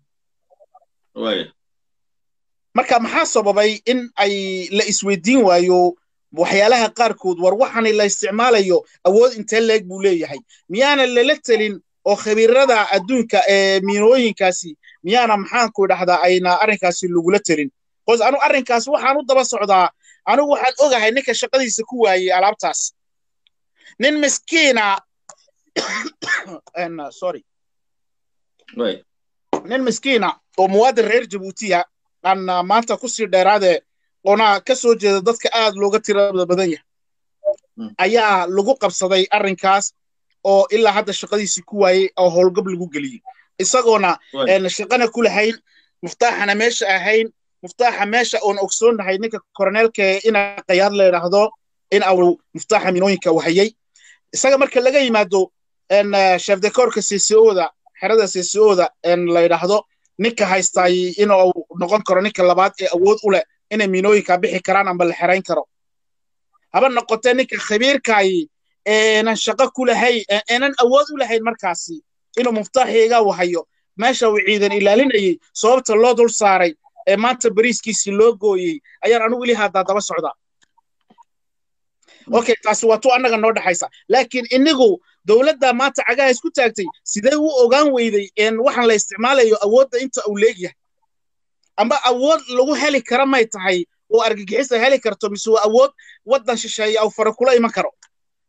marka maxaa sababay in ay la isweydiin waayo waxyaalaha qaarkood war waxani la isticmaalayo awood intee leeg buu leeyahay miyaana lala telin oo khabiirada adduunka ee miinooyinkaasi miyaana maxaanku idhahdaa ayna arrinkaasi lagula telin bcause anu arrinkaas waxaan u daba socdaa anigu waxaan ogahay ninka shaqadiisa ku waayey alaabtaas nin miskiina sorry nin miskiina oo muwaadin reer jabuutiya aan maanta kusii dheeraade oona ka soo jeeda dadka aad looga tirada badan yahay ayaa lagu qabsaday arrinkaas oo ilaa hadda shaqadiisii ku waayey oo howlgab lagu geliyey isagoona shaqana ku lahayn muftaaxana meesha ahayn muftaaxa meesha oon ogsoonnahay ninka koroneelka ina qayaad la yidhaahdo in au muftaaxa minooyinka wahayey isaga marka laga yimaado shefdekoorka ccoda xerada ccoda la yidhaahdo ninka haystaay inuu noqon karo ninka labaad ee awood u leh inay miinooyinka bixi karaan amba la xerayn karo haba noqotee ninka khabiirkaayi eenan shaqo ku lahayn eenan awood u lahayn markaasi inuu muftaaxiga wahayo meesha uu ciidan ilaalinayey sababta loo dul saaray ee maanta bariiskiisii loo gooyey ayaan anigu ili haddaa daba socdaa okay taasi waa tu annaga noo dhexaysa laakiin inigu dowladda maanta cagaha isku taagtay sidee u ogaan weyday waxaan la isticmaalayo awoodda inta uu leegyahay amba awood lagu heli kara may tahay oo argagixisa heli karto mise waa awood waddan shisheeya au fara kula iman karo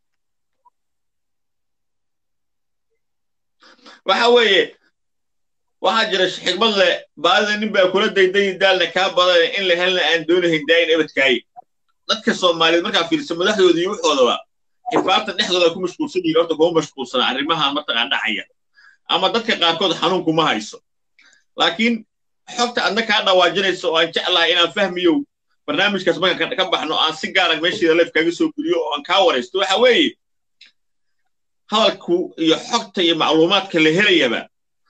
waxa weeye waxaa jira xigmad leh baadida nin baa kula daydayi daalna kaa badan in la helna aan doonahayn daayin ebadkaaye dadka soomaaliyeed markaa fiirsa madaxdooda iyo waxoodaba xifaarta dhexdooda ku mashquulsan yihin horta kuma mashquulsana arrimahan mataqaan dhacaya ama dadka qaarkood xanuun kuma hayso laakiin xogta adna kaa dhawaajinaysa oo aan jeclahay inaan fahmiyo barnaamijkaas markaan ka baxno aan si gaara meesheeda leef kaaga soo geliyo oo aan kaa waraysto waxa weeye hadalku iyo xogta iyo macluumaadka la helayaba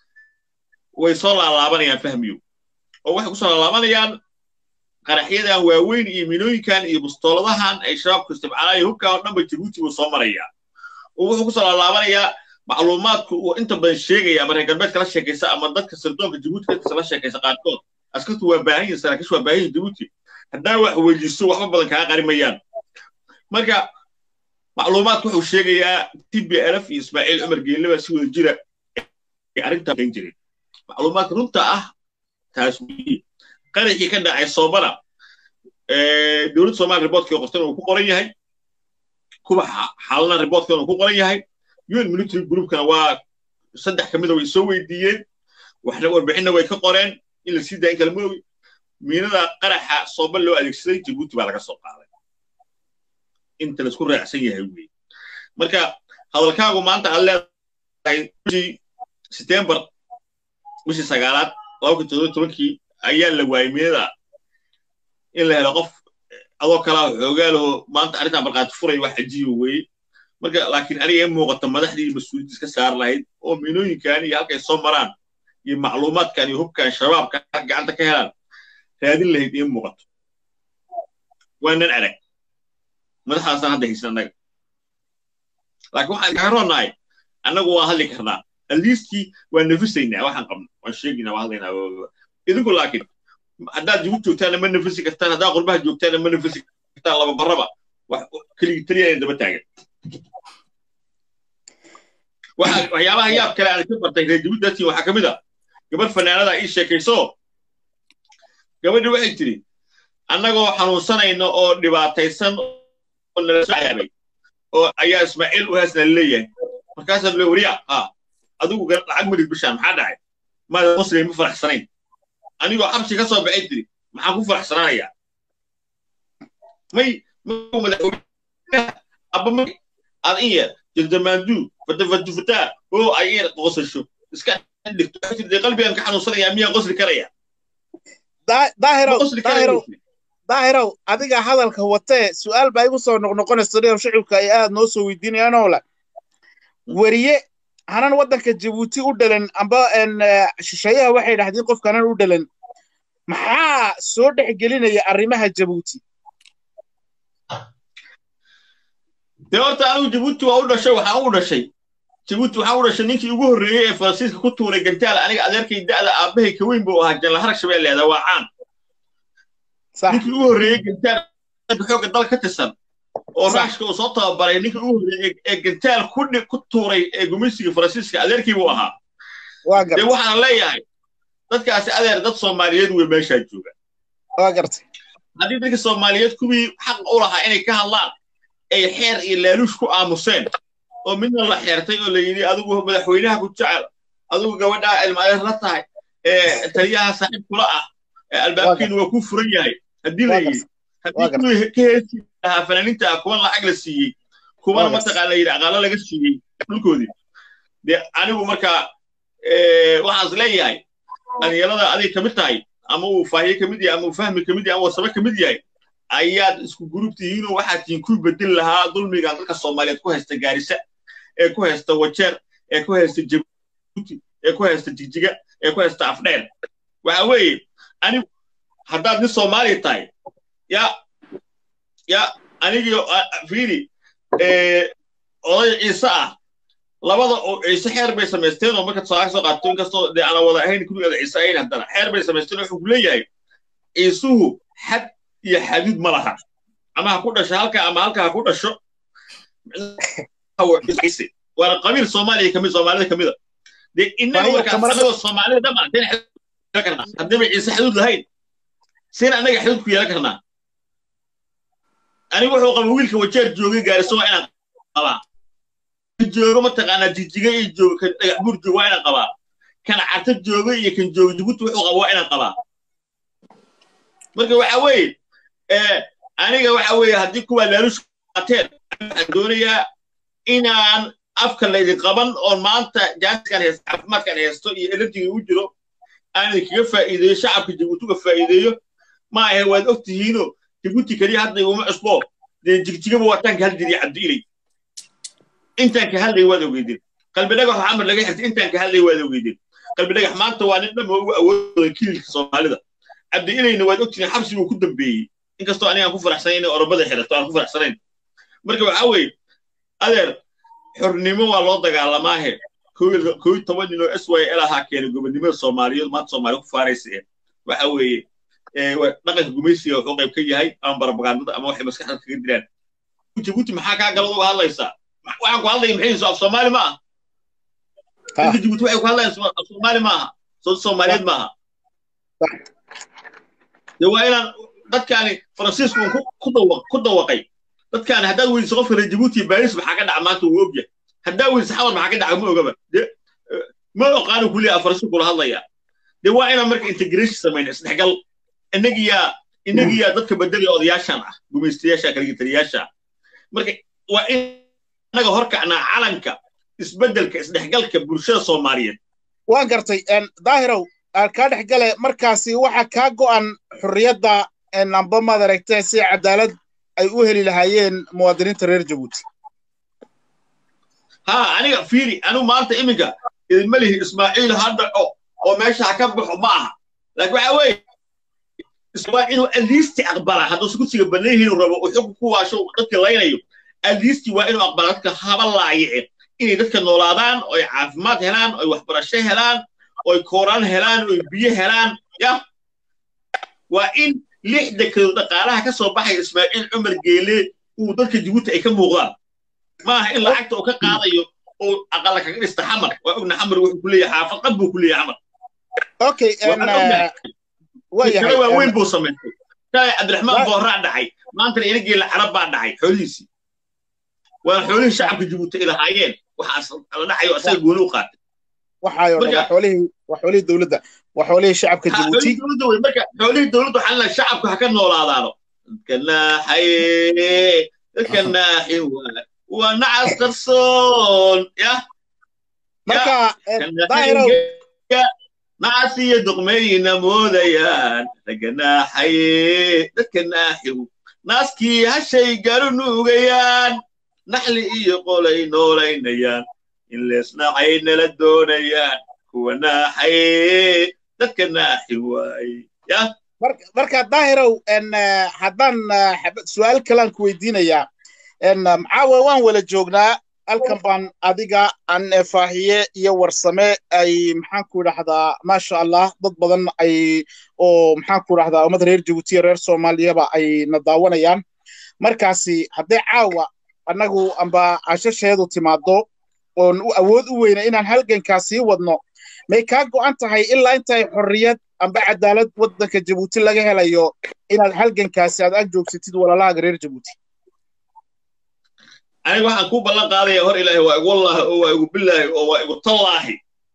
way soo laalaabanayaan fahmiyo oo waxay kusoo laalaabanayaan qaraxyadan waaweyn iyo minooyinkan iyo bustooladahan ay shabaabku isticmaalaan hubkan oo dhanba jabuuti buu soo marayaa oo wuxuu kusoo laalaabanayaa macluumaadku uu inta badan sheegaya ama reer galbeedka la sheekaysa ama dadka sirdoonka jabuuti dadkasa la sheekaysa qaarkood askartu waa baahan yihin saraakiishu waa baahan yihin jabuuti haddana wax weydiiso waxba badan kaa qarimayaan marka macluumaadku wuxuu sheegayaa t b lf iyo ismaaciil cumar geelleba si wada jira ay arrintaa kan jireen macluumaadka runta ah taas weye qaraxii ka dhacay soobana dowladda soomaaliya riboortkii qortana uu ku qoran yahay kuwa xaalana riboortkana uu ku qoran yahay un military groupkana waa saddex ka mida way soo weydiiyeen waxna warbixinna way ka qoreen in la sii daa in kala ma ogi miinada qaraxa sooba loo adeegsaday jabuuti baa laga soo qaaday inta laisku raacsan yahay wey marka hadalkaagu maanta aad leedahay bishii setembar bishii sagaalaad laba kun toddoba tobankii ayaa la waayey miinada in la helo qof adoo kalaa xoogaa laho maanta arrintan barqaati furay wax cajiiba weeye marka laakiin aniga in muuqata madaxdii mas-uuliyadda iska saar lahayd oo miinooyinkan iyo halkay soo maraan iyo macluumaadkan iyo hubkan shabaabka gacanta ka helaan raadin lahayd in muuqato waanan arag madaxdaasaan hadda haysan annaga laakiin waxaan kaga roonahay annagu waa hadli karnaa aliiskii waa nafisaynaa waxaan qabno waan sheegaynaa waa hadlaynaa idinku laakiin haddaad jibu joogtaana ma nafisi kartaan haddaad qurbaha joogtaana ma nafisi kartaan laba baraba keligii taliya inay daba taagan waxyaabaha yaab kale aan ka bartay reer jabuuti waxaa ka mid a gabadh fanaanada ii sheekayso gabadhi waxay tiri annagoo xanuunsanayno oo dhibaataysan oo nala soo caabay oo ayaa ismaaciil u haasna leeyahay markaasaa le wariya ha adigu lacag madid bishaan maxaa dhacay maada muslim ma faraxsanayn anigoo xabsi ka soo baxay tiri maxaan ku faraxsanaanayaa may abba may ad in yar jildamaandu fatafatufataa oo ay yar qosasho iska dhigto waxay tiri qalbigan ka xanuunsanayaa miyaan qosli karaya daahirow daahirow daahirow adiga hadalka watee su-aal baa igu soo noqnoqonaysa dhinaw shicibka ay aad noo soo weydiinayaan oo le weriye hanan waddanka jabuuti u dhalan amba shisheeyaha waxay dhahdeen qofka hanan u dhalan maxaa soo dhex gelinaya arrimaha jabuuti dee horta anigu jabuuti waa u dhashay waxaan u dhashay jabuuti waxaan u dhashay ninkii ugu horreeyey ee faransiiska ku tuuray gantaal aniga adeerkay da'da aabbahay ka weyn buu ahaa janlaharag shabeelleeda waa caan ninkii ugu horreeyey gantaal xoogga dal ka tirsan oo raashka uu soo tababaray ninkii ugu horreeyey ee gantaal ku tuuray ee gumaysiga faransiiska adeerkii buu ahaa dee waxaan leeyahay dadkaasi adeer dad soomaaliyeed wey meeshaa jooga waa gartay haddii dadka soomaaliyeed kuwii xaq u lahaa inay ka hadlaan ay xeer iyo laaluush ku aamuseen oo midna la xeertay oo la yidhi adigu madaxweynaha ku jecel adigu gabadhaa ilmaadeer la tahay taliyaha saaxiib kula ah albaabkeenu waa ku furan yahay haddii la yidhi haddii kuwii ka heesi lahaa fanaaniinta ah kuwan lacag la siiyey kuwana mataqaana yidhi aqaalo laga siiyey dhulkoodii dee anigu markaa waxaas leeyahay dhalinyarada aday ka mid tahay ama uu faahiye ka mid yahay ama uu fahmi ka mid yahay ama uu sabe ka mid yahay ayaad isku gurub tihiinoo waxaad tihiin ku bedeli lahaa dulmigan dadka soomaaliyeed ku haysta gaarisa ee ku haysta wajeer ee ku haysta jabuuti ee ku haysta jigjiga ee ku haysta afdheer waxa weeye anigu haddaad nin soomaaliya tahay ya ya anigii fiiri oday ciise ah labada oo ciise xeer bay samaysteen oo marka tusaale soo qaato inkastoo dee ana wada ahayn kurigeeda ciise ahayn haddana xeer bay samaysteen wuxuu ku leeyahay ciisuhu xad iyo xaduud ma laha ama ha ku dhasho halka ama halka ha ku dhasho waana qabiil soomaaliya kamid soomaalida kamida dee innaga markaa anagoo soomaalida dhama seen xaduud karnaa haddaba ciise xaduud lahayn seen annaga xaduud ku yeelan karnaa anigu wuxuu qaba wiilka wajeer joogay gaariso waa inaan qabaa joogo mataqaanaa jijiga iyo joogo kan dhagax buur joogo waa inaan qabaa kan carta joogo iyo kan joogo jibuuti wuxuu qaba waa inaan qabaa marka waxa weeye aniga waxa weeye haddii kuwaa laalush qaateen waxaan doonayaa inaan afka laydin qaban oon maanta jaaniskan haysto caafimaadkan haysto iyo elerjiga u jiro aan idinkaga faa'iideeyo shacabka jabuuti uga faa'iideeyo ma ahe waad og tihiino jabuuti keliya hadda iguma cusbo dee jigjigaba waataan ka hadli jiray cabdi ilay intaan ka hadlay waad ogeydeen qalbi dhagax xamar laga xirtay intaan ka hadlay waad ogeydeen qalbi dhagax maanta waa nin dhamma ugu awoodooda kiilka soomaalida cabdi ilayna waad ogtihiin xabsi buu ku dambeeyey inkastoo aniga aan ku faraxsanayn inay orobada xirato aan ku faraxsanayn marka waxaa weeye adeer xornimo waa loo dagaalamaahe koo iyo toban nin oo s y l ahaa keenay gobonnimada soomaaliyeed maanta soomaaliya ku faaraysa eh waxa weeye dhaqanka gumaysiga wuxuu qayb ka yahay ama barabagaandada ama waxay maskaxda kaga dilaan jabuuti maxaa kaa galad uga hadlaysaa waxaan ku hadlaya maxay af soomaali ma aha dadka jabuuti waxay ku hadlayaan af soomaali ma aha soo soomaaliyeed ma aha de waa inaan dadkaani faransiisku ku dawaqay dadkaani haddaad weydiso qofka reer jabuuti baaris maxaa ka dhaca maanta wuu ogyahay haddaa weydiso xamar maxaa ka dhaca ma ogaba de ma oqaano kuliya faransiisku kula hadlaya de waa inaan marka integration samayna isdhexgal innagiyaa innagiyaa dadka bedelaya odayaashan ah gumaystayaasha kaligitaliyaasha marka waa in annaga horkacnaa calanka isbeddelka isdhexgalka bulshada soomaaliyeed waan gartay daahirow kaa dhexgale markaasi waxa kaa go'an xurriyadda amba maad aragtee si cadaalad ay u heli lahaayeen muwaadiniinta reer jabuuti ha aniga fiiri anigu maanta iminka idinma lihi ismaaciil ha dhaco oo meesha ha ka baxo ma aha laakiin waxa weeye waa inuu aliisti aqbala hadduu kursiga bannan yihiin rabo uu xukun ku waasho dadka laynayo aliisti waa inuu aqbala dadka haba laayice inay dadka noolaadaan oo ay caafimaad helaan oo ay waxbarasho helaan oo ay kooraan helaan oo ay biyo helaan ya waa in lix dekedood dhaqaalaha ka soo baxaya ismaaciil cumar geele uu dadka jabuuti ay ka muuqdaan maaha in lacagta uu ka qaadayo oo aqala kaga dhista xamar waa ogna xamar wuxuu ku leeyahay xaafad qab buu ku leeyahay xamar okay kale waa weyn buu samaystay shalay cabdiraxmaan booraa dhacay maantana ina geela carab baa dhacay xoolihiisii waa xoolihii shacabka jabuuti ay lahaayeen waxaas la dhacayo asaga gooni u qaatay waxaayo waa xoolihii waa xoolihii dowladda waa xoolihii shacabka jabuuti dowladda wey marka xoolihii dowladda waxaa la shacabka ha ka noolaadaano dadka naaxaye dadka naaxi waa waa nacas qarsoon ya marka daahirow nacasiyo duqmeeyina moodayaan ragga naaxaye dadka naaxigu naaskii hashay garu nuugayaan naxli iyo qolay noolaynayaan in leesnacay nala doonayaan kuwa naaxaye dadka naaxi waaye ya marka daahirow haddaan su-aal kalaan ku weydiinayaa maxaawe waan wala joognaa halkan baan adiga aan faahiye iyo warsame ay maxaan ku idhahdaa maasha allah dad badan ay oo maxaan ku idhahdaa ummad reer jabuuti iyo reer soomaaliyaba ay na daawanayaan markaasi hadday caawa annagu amba cashasheedu timaado oon awood u weyna inaan halgankaa sii wadno may kaa go'an tahay ilaa intay xorriyad amba cadaalad waddanka jabuuti laga helayo inaad halgankaasi aad ag joogsatid walaalahaaga reer jabuuti aniga waxaan ku ballan qaadaya hor ilaahi waa igu wallaahi oo waa igu bilaahi oo waa igu tallaahi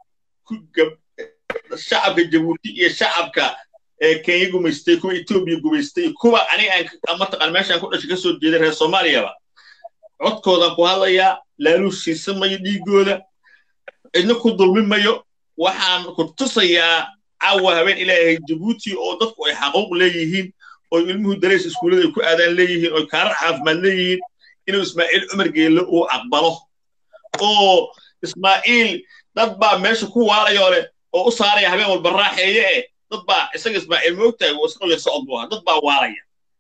shacabka jabuuti iyo shacabka kenya gumaystay kuwa etoobiya gumaystay kuwa aniga aan mataqaan meeshaan ku dhashay ka soo jeeday reer soomaaliyaba codkoodaan ku hadlayaa laaluushiisa mayo dhiigooda cidna ku dulmi mayo waxaan ku tusayaa caawa habeen ilaahay jabuuti oo dadku ay xaquuq leeyihiin oo ilmuhu darays iskuullada ay ku aadaan leeyihiin oo kaarar caafimaad leeyihiin inuu ismaaciil cumar geelle uu aqbalo oo ismaaciil dad baa meesha ku waalaya leh oo u saaraya habeen walba raaxeeye eh dad baa isaga ismaaciil moogtahay uu isqalya socod buu ahaa dad baa waalaya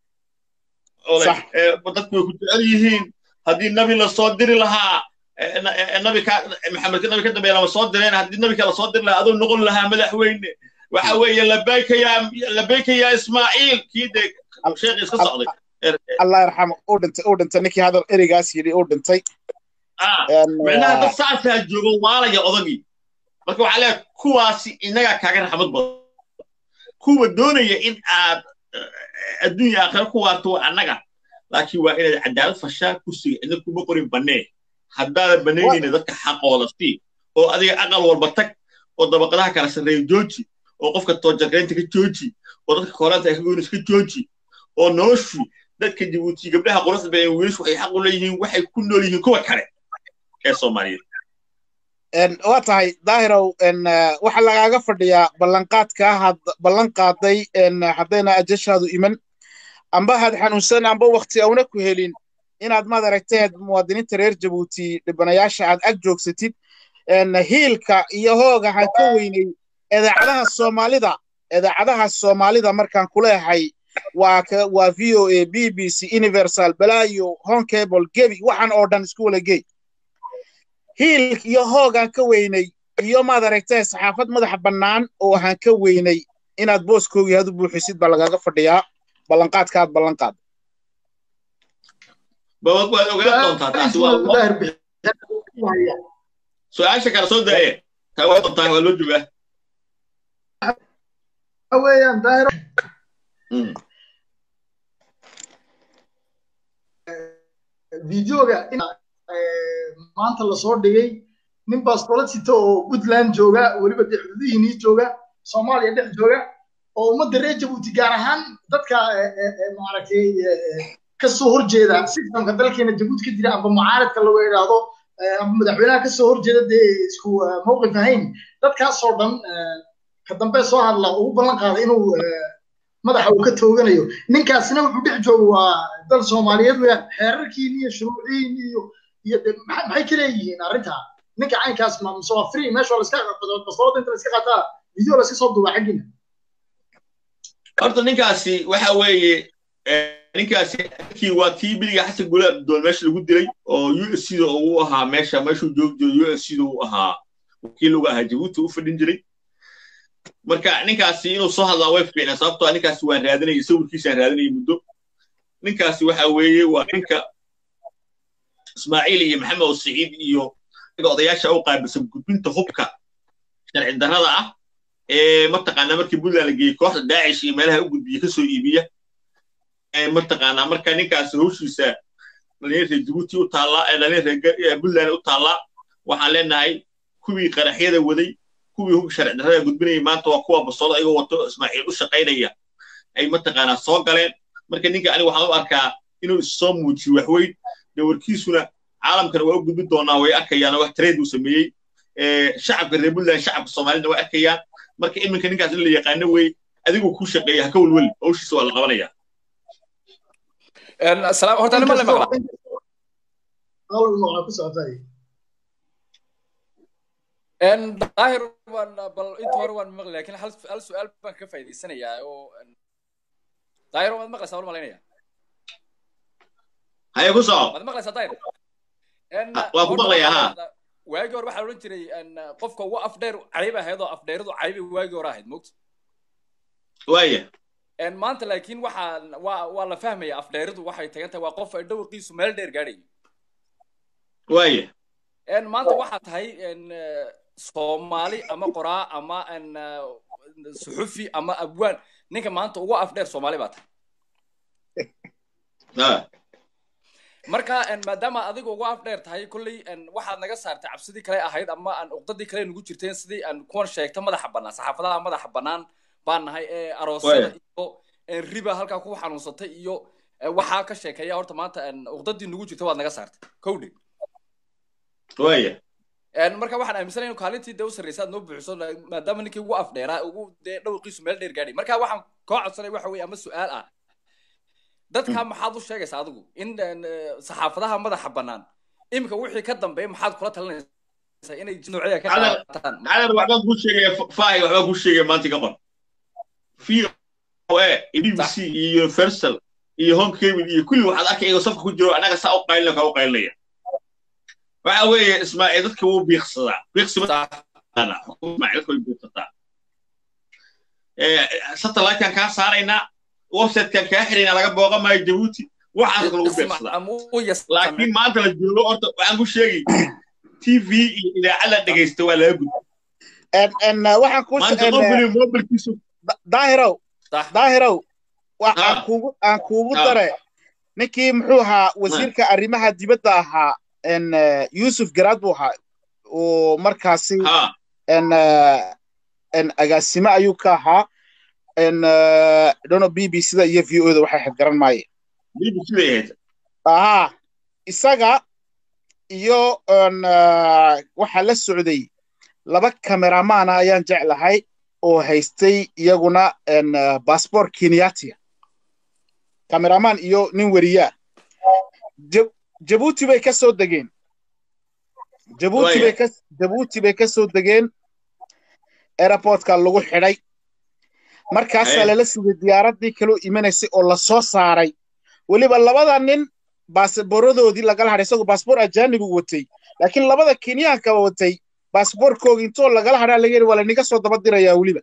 dadku way ku jecel yihiin haddii nabi la soo diri lahaa nabi ka maxamed nabi ka dambeeya lama soo direen haddii nabi kala soo diri lahaa aduu noqon lahaa madaxweyne waxa weeye labayka yaa labayka yaa ismaaciil kii dee sheekh iska socday allah yarxamo uu dhintay uu dhintay ninkii hadal ereygaas yidhi uu dhintay micnaha dad saasaa joogo waalaya odagii marka waxaa leeyahay kuwaasi innagaa kaaga raxmad badan kuwa doonaya in aad adduunya aakhira ku waarto waa annaga laakiin waa inaad cadaalad fashaa kursiga cidna kuma qorin bannee haddaadan bannaynayna dadka xaqooda sii oo adiga aqal walba tag oo dabaqadaha kala sarreeya jooji oo qofka toojarkaynta ka jooji oo dadka koolaanta ay ka goynaysa ka jooji oo noloshu dadka jabuuti gabdhaha quruxda badan wiilashu waxay xaq u leeyihiin waxay ku nool yihiin kuwa kale ee soomaaliyeed waa tahay daahirow waxa lagaaga fadhiyaa ballanqaadka had ballan qaaday haddayna ajashaadu iman amba had xanuunsan amba wakti auna ku helin inaad maad aragteed muwaadiniinta reer jabuuti dhibanayaasha aad ag joogsatid hiilka iyo hooga ha ka weynay idaacadaha soomaalida idaacadaha soomaalida markaan kuleehay waa waa v o a b b c universal balaayo home cable gebi waxaan oo dhan isku wala gey hiil iyo hoogaan ka weynay iyo maad aragtee saxaafad madaxa bannaan oo aan ka weynay inaad booskoogii had u buuxisid baa lagaaga fadhiyaa ballanqaadkaad ballanqaad waad ogaan doontaa taasi waa su-aasha kale soo daaye taa waa doontaa waa loo joogaa weeyaan daahiro videoga maanta lasoo dhigay nin bastoolad sita oo puntland jooga weliba dee xuduudihiinii jooga soomaaliya dhex jooga oo ummadda reer jabuuti gaar ahaan dadka maaragtay kasoo horjeeda sistamka dalkeena jabuuti ka jira amba mucaaradka lagu idhaahdo amba madaxweynaha kasoo horjeeda dee isku mawqif ahayn dadkaasoo dhan ka dambe soo hadla ugu ballan qaada inuu madaxa uu ka tooganayo ninkaasina wuxuu dhex jooga waa dal soomaaliyeed weeyaan xeerarkiin iyo shuruuciin iyo iyo maxay ka leeyihiin arrintaa ninka caynkaas ma mise waa free meesha laska bastoolada inta laska qaataa video laska soo duubaa xaggiina horta ninkaasi waxa weeye ninkaasi kii waa kii biliga xasan gule abdool meesha lagu dilay oo u s c da uu ahaa meesha meeshuu joogi jiro u s c da uu ahaa wakiil uga ahaa jabuuti u fadhin jiray marka ninkaasi inuu soo hadlaa way fiicnaa sababtoo ninkaasi waan raadinayay sawirkiisaan raadinayay muddo ninkaasi waxa weeye waa ninka ismaaciil iyo maxamed oo siciid iyo odayaasha u qaabilsan gudbinta hubka sharci darrada ah ee mataqaanaa markii puntland la geeyey kooxda daacish iyo meelaha u gudbiya kasoo iibiya mataqaanaa marka ninkaasi hawshiisa dhalinyar reer jabuuti u taallaa ee dhalinyar reer puntland u taallaa waxaan leenahay kuwii qaraxyada waday kuwii hub sharci darrada gudbinayay maanta waa kuwa basooda ayagoo wato ismaaciil u shaqaynaya ay mataqaanaa soo galeen marka ninka aniga waxaan u arkaa inuu issoo muujiyo waxweyn dawarkiisuna caalamkana waa u gudbin doonaa way arkayaan wax trade uu sameeyey shacabka reer puntland shacabka soomaalida way arkayaan marka iminka ninkaas in la yaqaano wey adigu ku shaqeeya ha ka welweli hawshiisa waa la qabanaya salaam horta nima la maqla maqla ku socotay daahir waan bal inta hore waan maqli lakin hal hal su-aal baan ka faa'idaysanayaa oo daahir waad maqlaysaa waan malaynaya haye ku soco waad maqlaysaa daahir waa ku maqlayaa ha waagii hore waxaa odhan jiray qofka ugu afdheer cayb ahayd oo afdheeradu caybi waagii hore ahayd mogta waaya maanta laakiin waxaa waa waa la fahmaya afdheeridu waxay tagan tahay waa qof dhawarkiisu meel dheer gaadhayo waaya maanta waxaa tahay soomaali ama qoraa ama suxufi ama abwaan ninka maanta ugu afdheer soomaali baa tahay marka maadaama adiga ugu afdheer tahay kolley waxaad naga saartay cabsidii kale ahayd ama aan uqdadii kale nugu jirteen sidii aan kuwan sheegta madaxa bannaan saxaafadaha madaxa bannaan baan nahay ee aroosyada iyo riba halkaa ku xanuunsatay iyo waxaa ka sheekeeya horta maanta uqdadii nugu jirta waad naga saartay kowdhe waya marka waxaan aaminsanay inu kaalintii dee u sarreysa aad noo buuxiso maadaama ninkii ugu afdheeraa ugu dee dhawqiisu meel dheer gaadhay marka waxaan koo codsanay waxa weye ama su-aal ah dadka maxaad u sheegaysaa adigu in saxaafadaha madaxa bannaan iminka wixii ka dambeeya maxaad kula talinaysaa inay noocyada ka qaataan calan waxbaan kuu sheegaya fahay waxbaan kuu sheegaya maanta ka qor v o a b b c iyo universal iyo home cable iyo kulli waxaad arkay iyagoo safka ku jiro annaga saa u qaylina kaa u qaylinaya waxa weeye ismaaciil dadka wuu biiqsadaa biiqsimadadka way biiqsataa satellitekan kaa saaraynaa websitekan kaa xiraynaa laga booqa maayo jabuuti waxaas lagu biiqsadaa laakiin maanta la joogo horta waxaan ku sheegay t v iyo idaacad la dhegaysta waa laga gudba waxaan ku maanta qofkani mobilkiisu daahirow daahirow aan kuugu aan kuugu dare ninkii muxuu ahaa wasiirka arrimaha dibadda ahaa yusuf garaad buu ahaa oo markaasi agaasime ayuu ka ahaa dono b b c da iyo v o da waxay xid garan maayeen aha isaga iyo waxaa la socday laba kameramaana ayaan jeclahay oo haystay iyaguna basbor kenyatia kameraman iyo nin weriyaa jabuuti bay ka soo degeen jabuuti bay ka jabuuti bay ka soo degeen airportka lagu xidhay markaasaa lala sugay diyaaraddii kaloo imanaysay oo la soo saaray weliba labada nin baasabooradoodii lagala hadhay isagoo baasboor ajaanibu watay laakiin labada kenyaanka watay baasboorkooga intoo lagala hadhaa laga yidhi waa laniga soo daba dirayaa weliba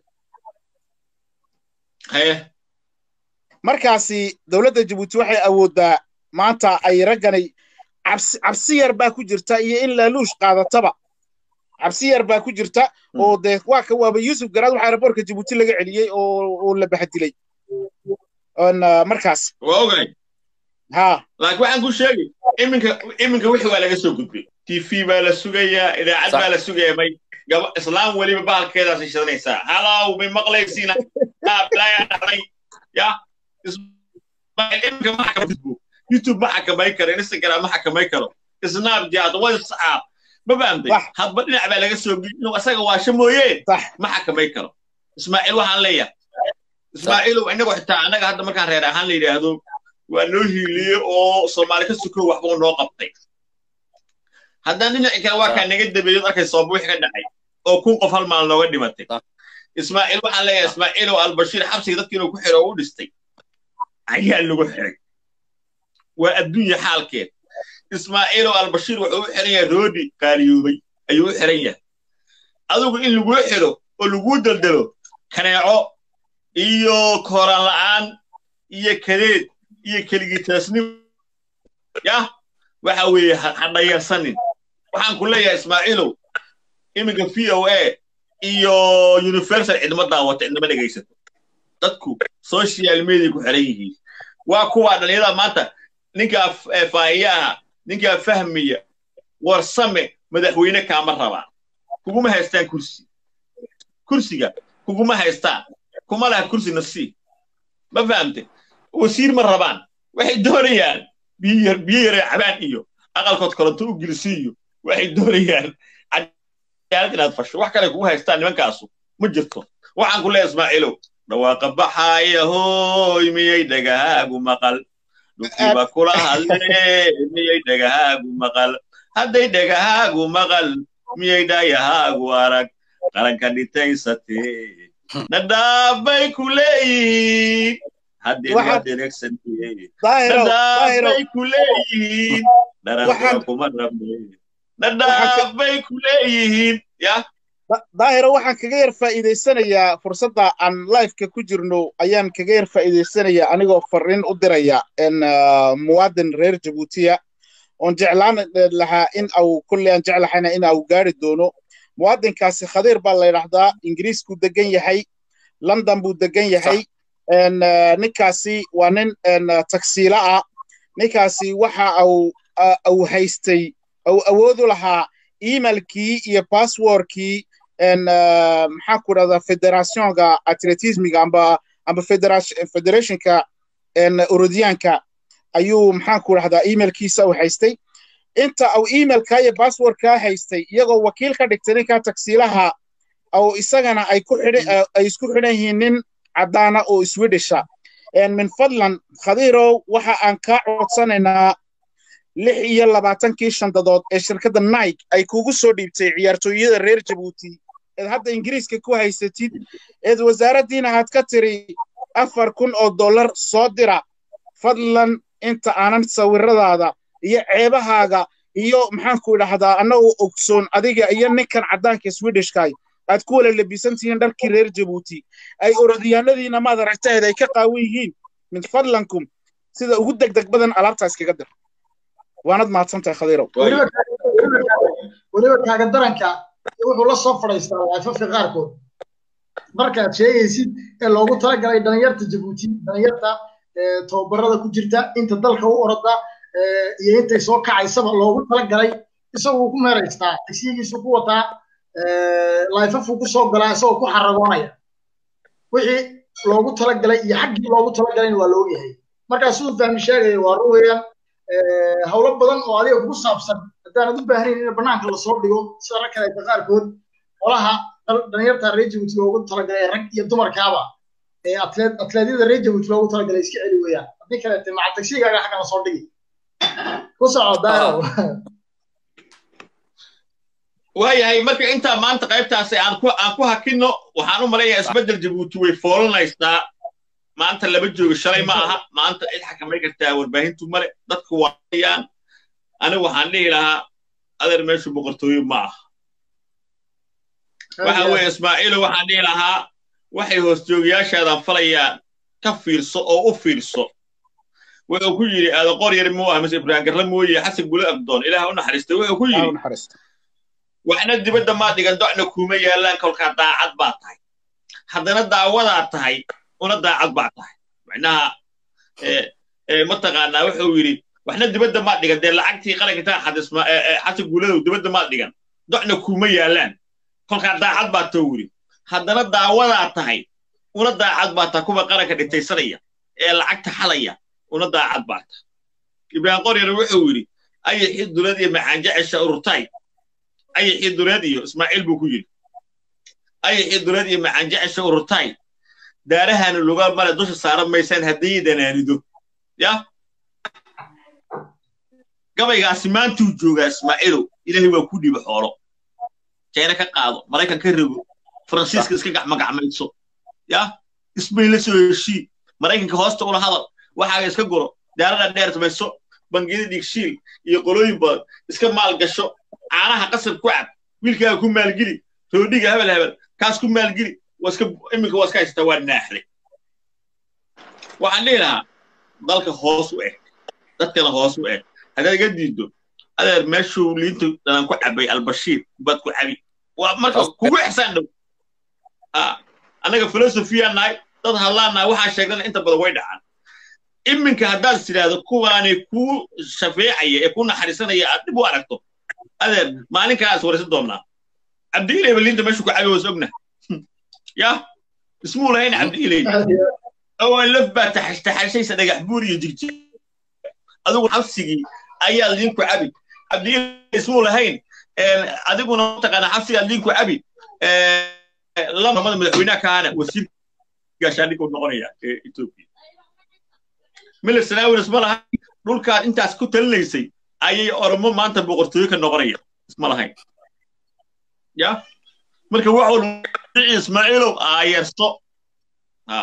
markaasi dowladda jabuuti waxay awooddaa maanta ay ragganay cabsi cabsi yar baa ku jirta iyo in laaluush qaadataba cabsi yar baa ku jirta oo dee waa ka waaba yuusuf garaad waxaa aeroboortka jabuuti laga celiyey oo oo la baxdilay markaas waa ogay ha laakiin waxaan ku sheegay iminka iminka wixii waa laga soo gudbay t v baa la sugayaa idaacad baa la sugayaa may gaba islaam weliba bahalkeedaasay shidanaysaa halow may maqlaysiina blaya dhacday ya iminka ma xakamaybo youtube ma xakamay karo instagram ma xakamay karo snapchat whatsapp ma fahamtay hadba dhinac baa laga soo gudbay inuu asaga waasho mooye ma xakamay karo ismaaciil waxaan leeyahay ismaaciilow inagoo xitaa annaga hadda markaan reer ahaan la yidhaahdo waa noo hiiliyey oo soomaali ka sukow waxbuu noo qabtay haddana dhinaci kale waa kaa naga dabeeyad arkay sooba wixii ka dhacay oo kun qof hal maal nooga dhimatay ismaaciil waxaan leeyahay ismaaciilow albashiir xabsiga dadkii inuu ku xiro oo u dhistay ayaa lagu xiray waa adduunya xaalkeed ismaaciilow albashiir wuxuu u xiran yahay roodi qaaliyoobay ayuu u xiran yahay adigu in laguu xiro oo laguu daldalo kaneeco iyo kooraan la'aan iyo kadeed iyo keligitaasnimo yah waxa weeye ha dhayarsanin waxaan ku leeyahay ismaaciilow iminka v o a iyo universal cidma daawata cidnama dhegaysato dadku social media ku xiran yihiin waa kuwaa dhalinyarada maanta ninkaa faa'iyaha ninkaa fahmiya warsame madaxweyne kaama rabaan kuguma haystaan kursi kursiga kuguma haystaan kuma laha kursi nasiib ma fahamte wasiir ma rabaan waxay doonayaan biyo yare cabaan iyo aqalkood koronto u gelisiiyo waxay doonayaan cadaalad inaad fasho wax kale kugu haystaan nimankaasu ma jirto waxaan ku leeya ismaaciilow dhawaaqa baxaaya hooy miyay dhagahaagu maqal dhulkiiba kula hadlee miyay dhagahaagu maqal hadday dhagahaagu maqal miyay dhaayahaagu arag qaranka dhitaysatee nadhaafbay ku leeyihiin haddii waad eregsantee nadhaafbay ku leeyihiin dharafka kuma rabne nadhaafbay ku leeyihiin yah daahiro waxaan kaga yar faa'iidaysanayaa fursadda aan liveka ku jirno ayaan kaga yar faa'iidaysanayaa anigoo fariin u diraya muwaadin reer jabuutiya oon jeclaan lahaa in au kulley aan jeclahayna in au gaari doono muwaadinkaasi khadiir baa la yidhaahdaa ingiriiskuu degan yahay london buu degan yahay ninkaasi waa nin tagsiila ah ninkaasi waxa au au haystay au awoodu lahaa emailkii iyo passwordkii maxaa ku dhahdaa federationka atletismiga amba amba federationka urodiyaanka ayuu maxaa ku dhahdaa emailkiisa u haystay inta au emailka iyo passwordka haystay iyagoo wakiil ka dhigtay ninka tagsiilaha au isagana ay ku xidhan ay isku xidhan yihiin nin caddaana oo swedisha min fadlan khadiirow waxa aan kaa codsanaynaa lix iyo labaatankii shandadood ee shirkadda nike ay kugu soo dhiibtay ciyaartooyada reer jabuuti eed hadda ingiriiska ku haysatid eed wasaaraddiina aad ka tiri afar kun oo dollar soo dira fadlan inta aanan sawiradaada iyo ceebahaaga iyo maxaanku idhahdaa annagoo ogsoon adiga iyo ninkan caddaanka swedishkay aad ku wala labisan tihiin dharkii reer jabuuti ay orodyaanadiina maad aragtaheeda ay ka qaawan yihiin min fadlankum sida ugu degdeg badan alaabtaa iskaga dir waanad mahadsantahay khadiirow weliba kaaga daranka wuxuu la soo fadhaystaa laafafka qaarkood markaad sheegaysid ee loogu talagalay dhalinyarta jabuuti dhalinyarta tababarada ku jirta inta dalka u orada iyo intay soo kacaysaba loogu talagalay isaguu ku meeraystaa tagsiyigiisu ku wataa laafafuu ku soo galaa isagoo ku xaragoonaya wixii loogu talagalay iyo xaggii loogu talagalayna waa loo yahay markaa siduu fahmi sheegaya waa run weeyaan howlo badan oo adiga kugu saabsan haddaanad u baahnayn in bannaanka lasoo dhigo sida rag kaleeta qaarkood qolaha dhalinyarta reer jabuuti loogu talagalay rag iyo dumarkaaba ee atleedyada reer jabuuti loogu talagalay iska celi weeyaan haddii kaleete maca tagsigaaga xagga lasoo dhigi ku soco daaro waayahay marka intaa maanta qaybtaasi aan ku aan ku hakino waxaan u malayaa isbeddel jabuuti way foolanaysaa maanta lama joogo shalay ma aha maanta cid xakamay kartaa warbaahintu male dadku waayaan anigu waxaan dhihi lahaa adeer meeshu boqortooyo ma aha waxa weeye ismaaciilo waxaan dhihi lahaa waxay hoosjoogayaashaadan falayaan ka fiirso oo u fiirso wuxuu ku yidhi aada qor yar muu ah mise ibraahim garla mooye xasan gule abdoon ilaah u naxariistay wuxuu ku yidhi waxna dibadda maa dhigan docna kuuma yaallaan kolkaa daacad baa tahay haddana daawadaa tahay una daacad baa tahay macnaha mataqaanaa wuxuu yidhi waxna dibadda maa dhigan dee lacagtii qaranka taa xadisma xasan guuladow dibadda maa dhigan docna kuuma yaallaan kolkaa daacad baa tou yidhi haddana daawadaa tahay una daacad baa tahay kuwa qaranka dhintaysanaya ee lacagta xalaya una daacad baa tahay ibraahim qoryar wuxuu yidhi ayaxii dulad iyo macaanjecesha ururtay ayaxii dulad iyo ismaaciil buu ku yidhi ayaxii dulad iyo macaanjecesha ururtay daarahaanu lugaa male dusha saaran maysaan haddii danaanido ya gabaygaasi maantuu joogaa ismaaciilow ilaahay waa ku dhiba xoolo jayna ka qaado maraykan ka rego faransiiska iska gacmagacmayso ya isbayn la soo heshii maraykanka hoosta ula hadal waxaaga iska guro daarada dheer samayso bangiyada dhiigshiil iyo qolooyin badan iska maalgasho caanaha qasab ku cab wiilkaaga ku maalgeli roodhiga hebel hebel kaas ku maalgeli waska iminka waa iska haysataa waa naaxday waxaan dhihi lahaa dalka hoos u eg dadkana hoos u eg haddaad iga diiddo adeer meeshuu liinta dhanan ku cabay albashiir baad ku cabi waa marka kugu ixsaan dhow annaga filosofiyaan nahay dad hadlaan nahay waxaa sheegdana inta badan way dhacaan iminka haddaad tidhaahdo kuwaanay kuu shafeecaya ee ku naxariisanaya aad dib u aragto adeer maalin kalaa is waraysan doonnaa cabdiileyba liinta meeshuu ku cabi was ogna ya ismuu lahayn cabdiiley awaan laf baa taxashaysa dhagax buur iyo jigji adigu xabsigii ayaa liinku cabi cabdiiley ismuu lahayn adiguna mataqaana xabsigaad liinku cabi lamada madaxweynaha kaana wasiir gaashaandhiguu noqonaya ee etoobiya mila sanaawin isma lahayn dhulkaad intaas ku talinaysay ayay oromo maanta boqortooyo ka noqonaya isma lahayn ya marka wax walba ismaaciilow aayarso ha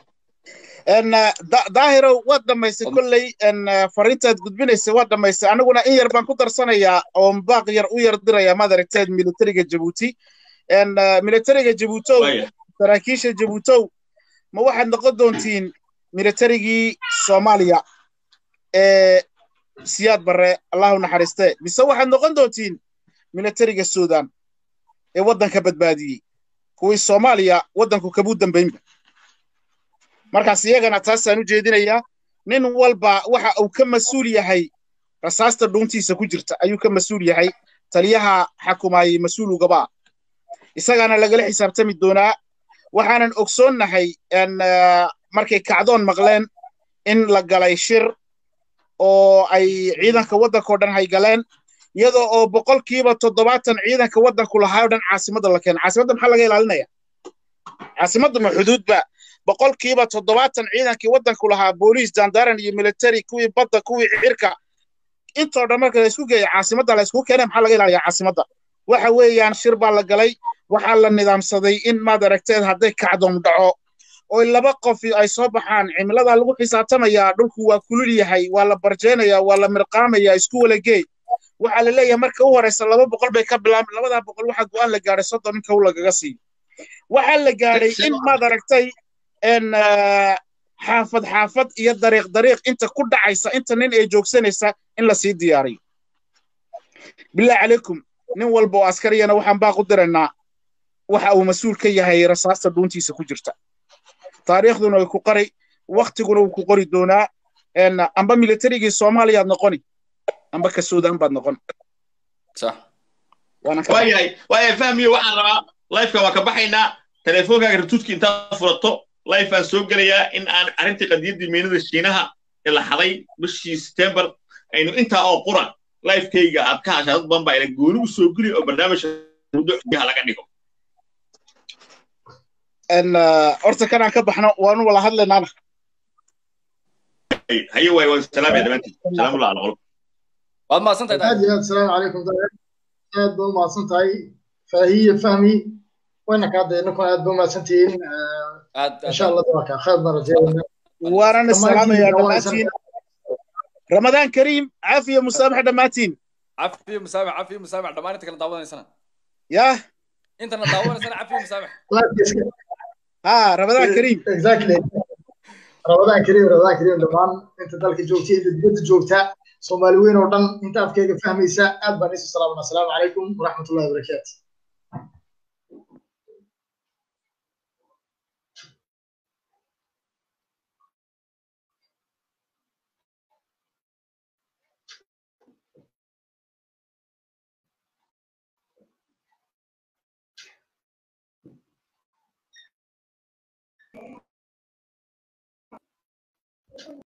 daahirow waad dhammaysay kolley fariintaad gudbinaysay waad dhammaysay aniguna in yar baan ku darsanayaa oo baaq yar u yar diraya maad aragteed militariga jabuuti militariga jabuutow saraakiisha jabuutow ma waxaad noqon doontiin militarigii soomaaliya ee siyaad barre allahu naxariiste mise waxaad noqon doontiin militariga suudan ee waddanka badbaadiyey kuwii soomaaliya waddanku kabuu dambaynba markaas iyagana taasaan u jeedinayaa nin walba waxa uu ka mas-uul yahay rasaasta dhuuntiisa ku jirta ayuu ka mas-uul yahay taliyaha xakumaayey mas-uulugabaa isagaana lagala xisaabtami doonaa waxaanan ogsoonnahay markay kacdoon maqleen in la galay shir oo ay ciidanka waddankao dhan haygaleen iyadoo oo boqolkiiba toddobaatan ciidanka waddanku lahaa o dhan caasimadda la keena caasimadda maxaa laga ilaalinaya caasimadda ma xuduudba boqolkiiba toddobaatan ciidankii waddanku lahaa booliis jandaran iyo military kuwii badda kuwii cirka intoo dhan marka laysku geeya caasimadda laysku keenay maxaa laga ilaaliyaa caasimadda waxa weeyaan shir baa la galay waxaa la nidaamsaday in maad aragteed hadday kacdoon dhaco oo laba qof ay soo baxaan cimiladaa lagu xisaabtamayaa dhulku waa kulul yahay waa la barjeenayaa waa la mirqaamayaa isku wala geey waxaa la leeyahay marka u horeysa laba boqol bay ka bilaabeen labadaa boqol waxaa go'aan la gaadhay soddon in kow lagaga siiyo waxaa la gaadhay in maad aragtay xaafad xaafad iyo dariiq dariiq inta ku dhacaysa inta nin ay joogsanaysa in la sii diyaariyo bilaahi calaykum nin walba oo askariyana waxaan baaq u diraynaa waxa uu mas-uul ka yahay rasaasta dhuuntiisa ku jirta taariikhduna way ku qari waktiguna wuu ku qori doonaa amba militarigii soomaaliyaad noqoni amba ka suudaan baad noqon waayahay waayahay fahmiyo waxaan rabaa lifeka waa ka baxaynaa teleefoonkaaga ratuudki intaad furato lifeaan soo gelayaa in aan arrintii qadiyaddii miinada shiinaha ee la xaday bishii september aynu intaa oo qura lifekayga aad ka hashaa dad badan baa ila gooni u soo geli oo barnaamijka muddo xubyaha laga dhigo horta kanaan ka baxno waanu wala hadlaynaana haye waay waan salaamaya dhammaantiin salaamullah ala qolo waad mahadsantahay aad iyo aad asalaamu calaykum aad baa umahadsan tahay faahiye fahmi wayna kaa daynakuna aad baa umahadsantihiin insha allah waa kaa khayr baan rajeynayna waanana salaamayaa dhammaantiin ramadaan kariim caafiya musaamax dhammaantiin cafiyo musaamax cafiyo musaamax dhammaan inta kala daawanaysana yah intana daawanaysana cafiyo musaamax ha ramadaan kariim exactly ramadaan kariim ramadaan kariim dhammaan inta dalka joogta inta dibadda joogta soomaali weyn oo dhan inta afkayga fahmaysa aad baan isu salaamana asalaamu calaykum waraxmatullahi wabarakaatu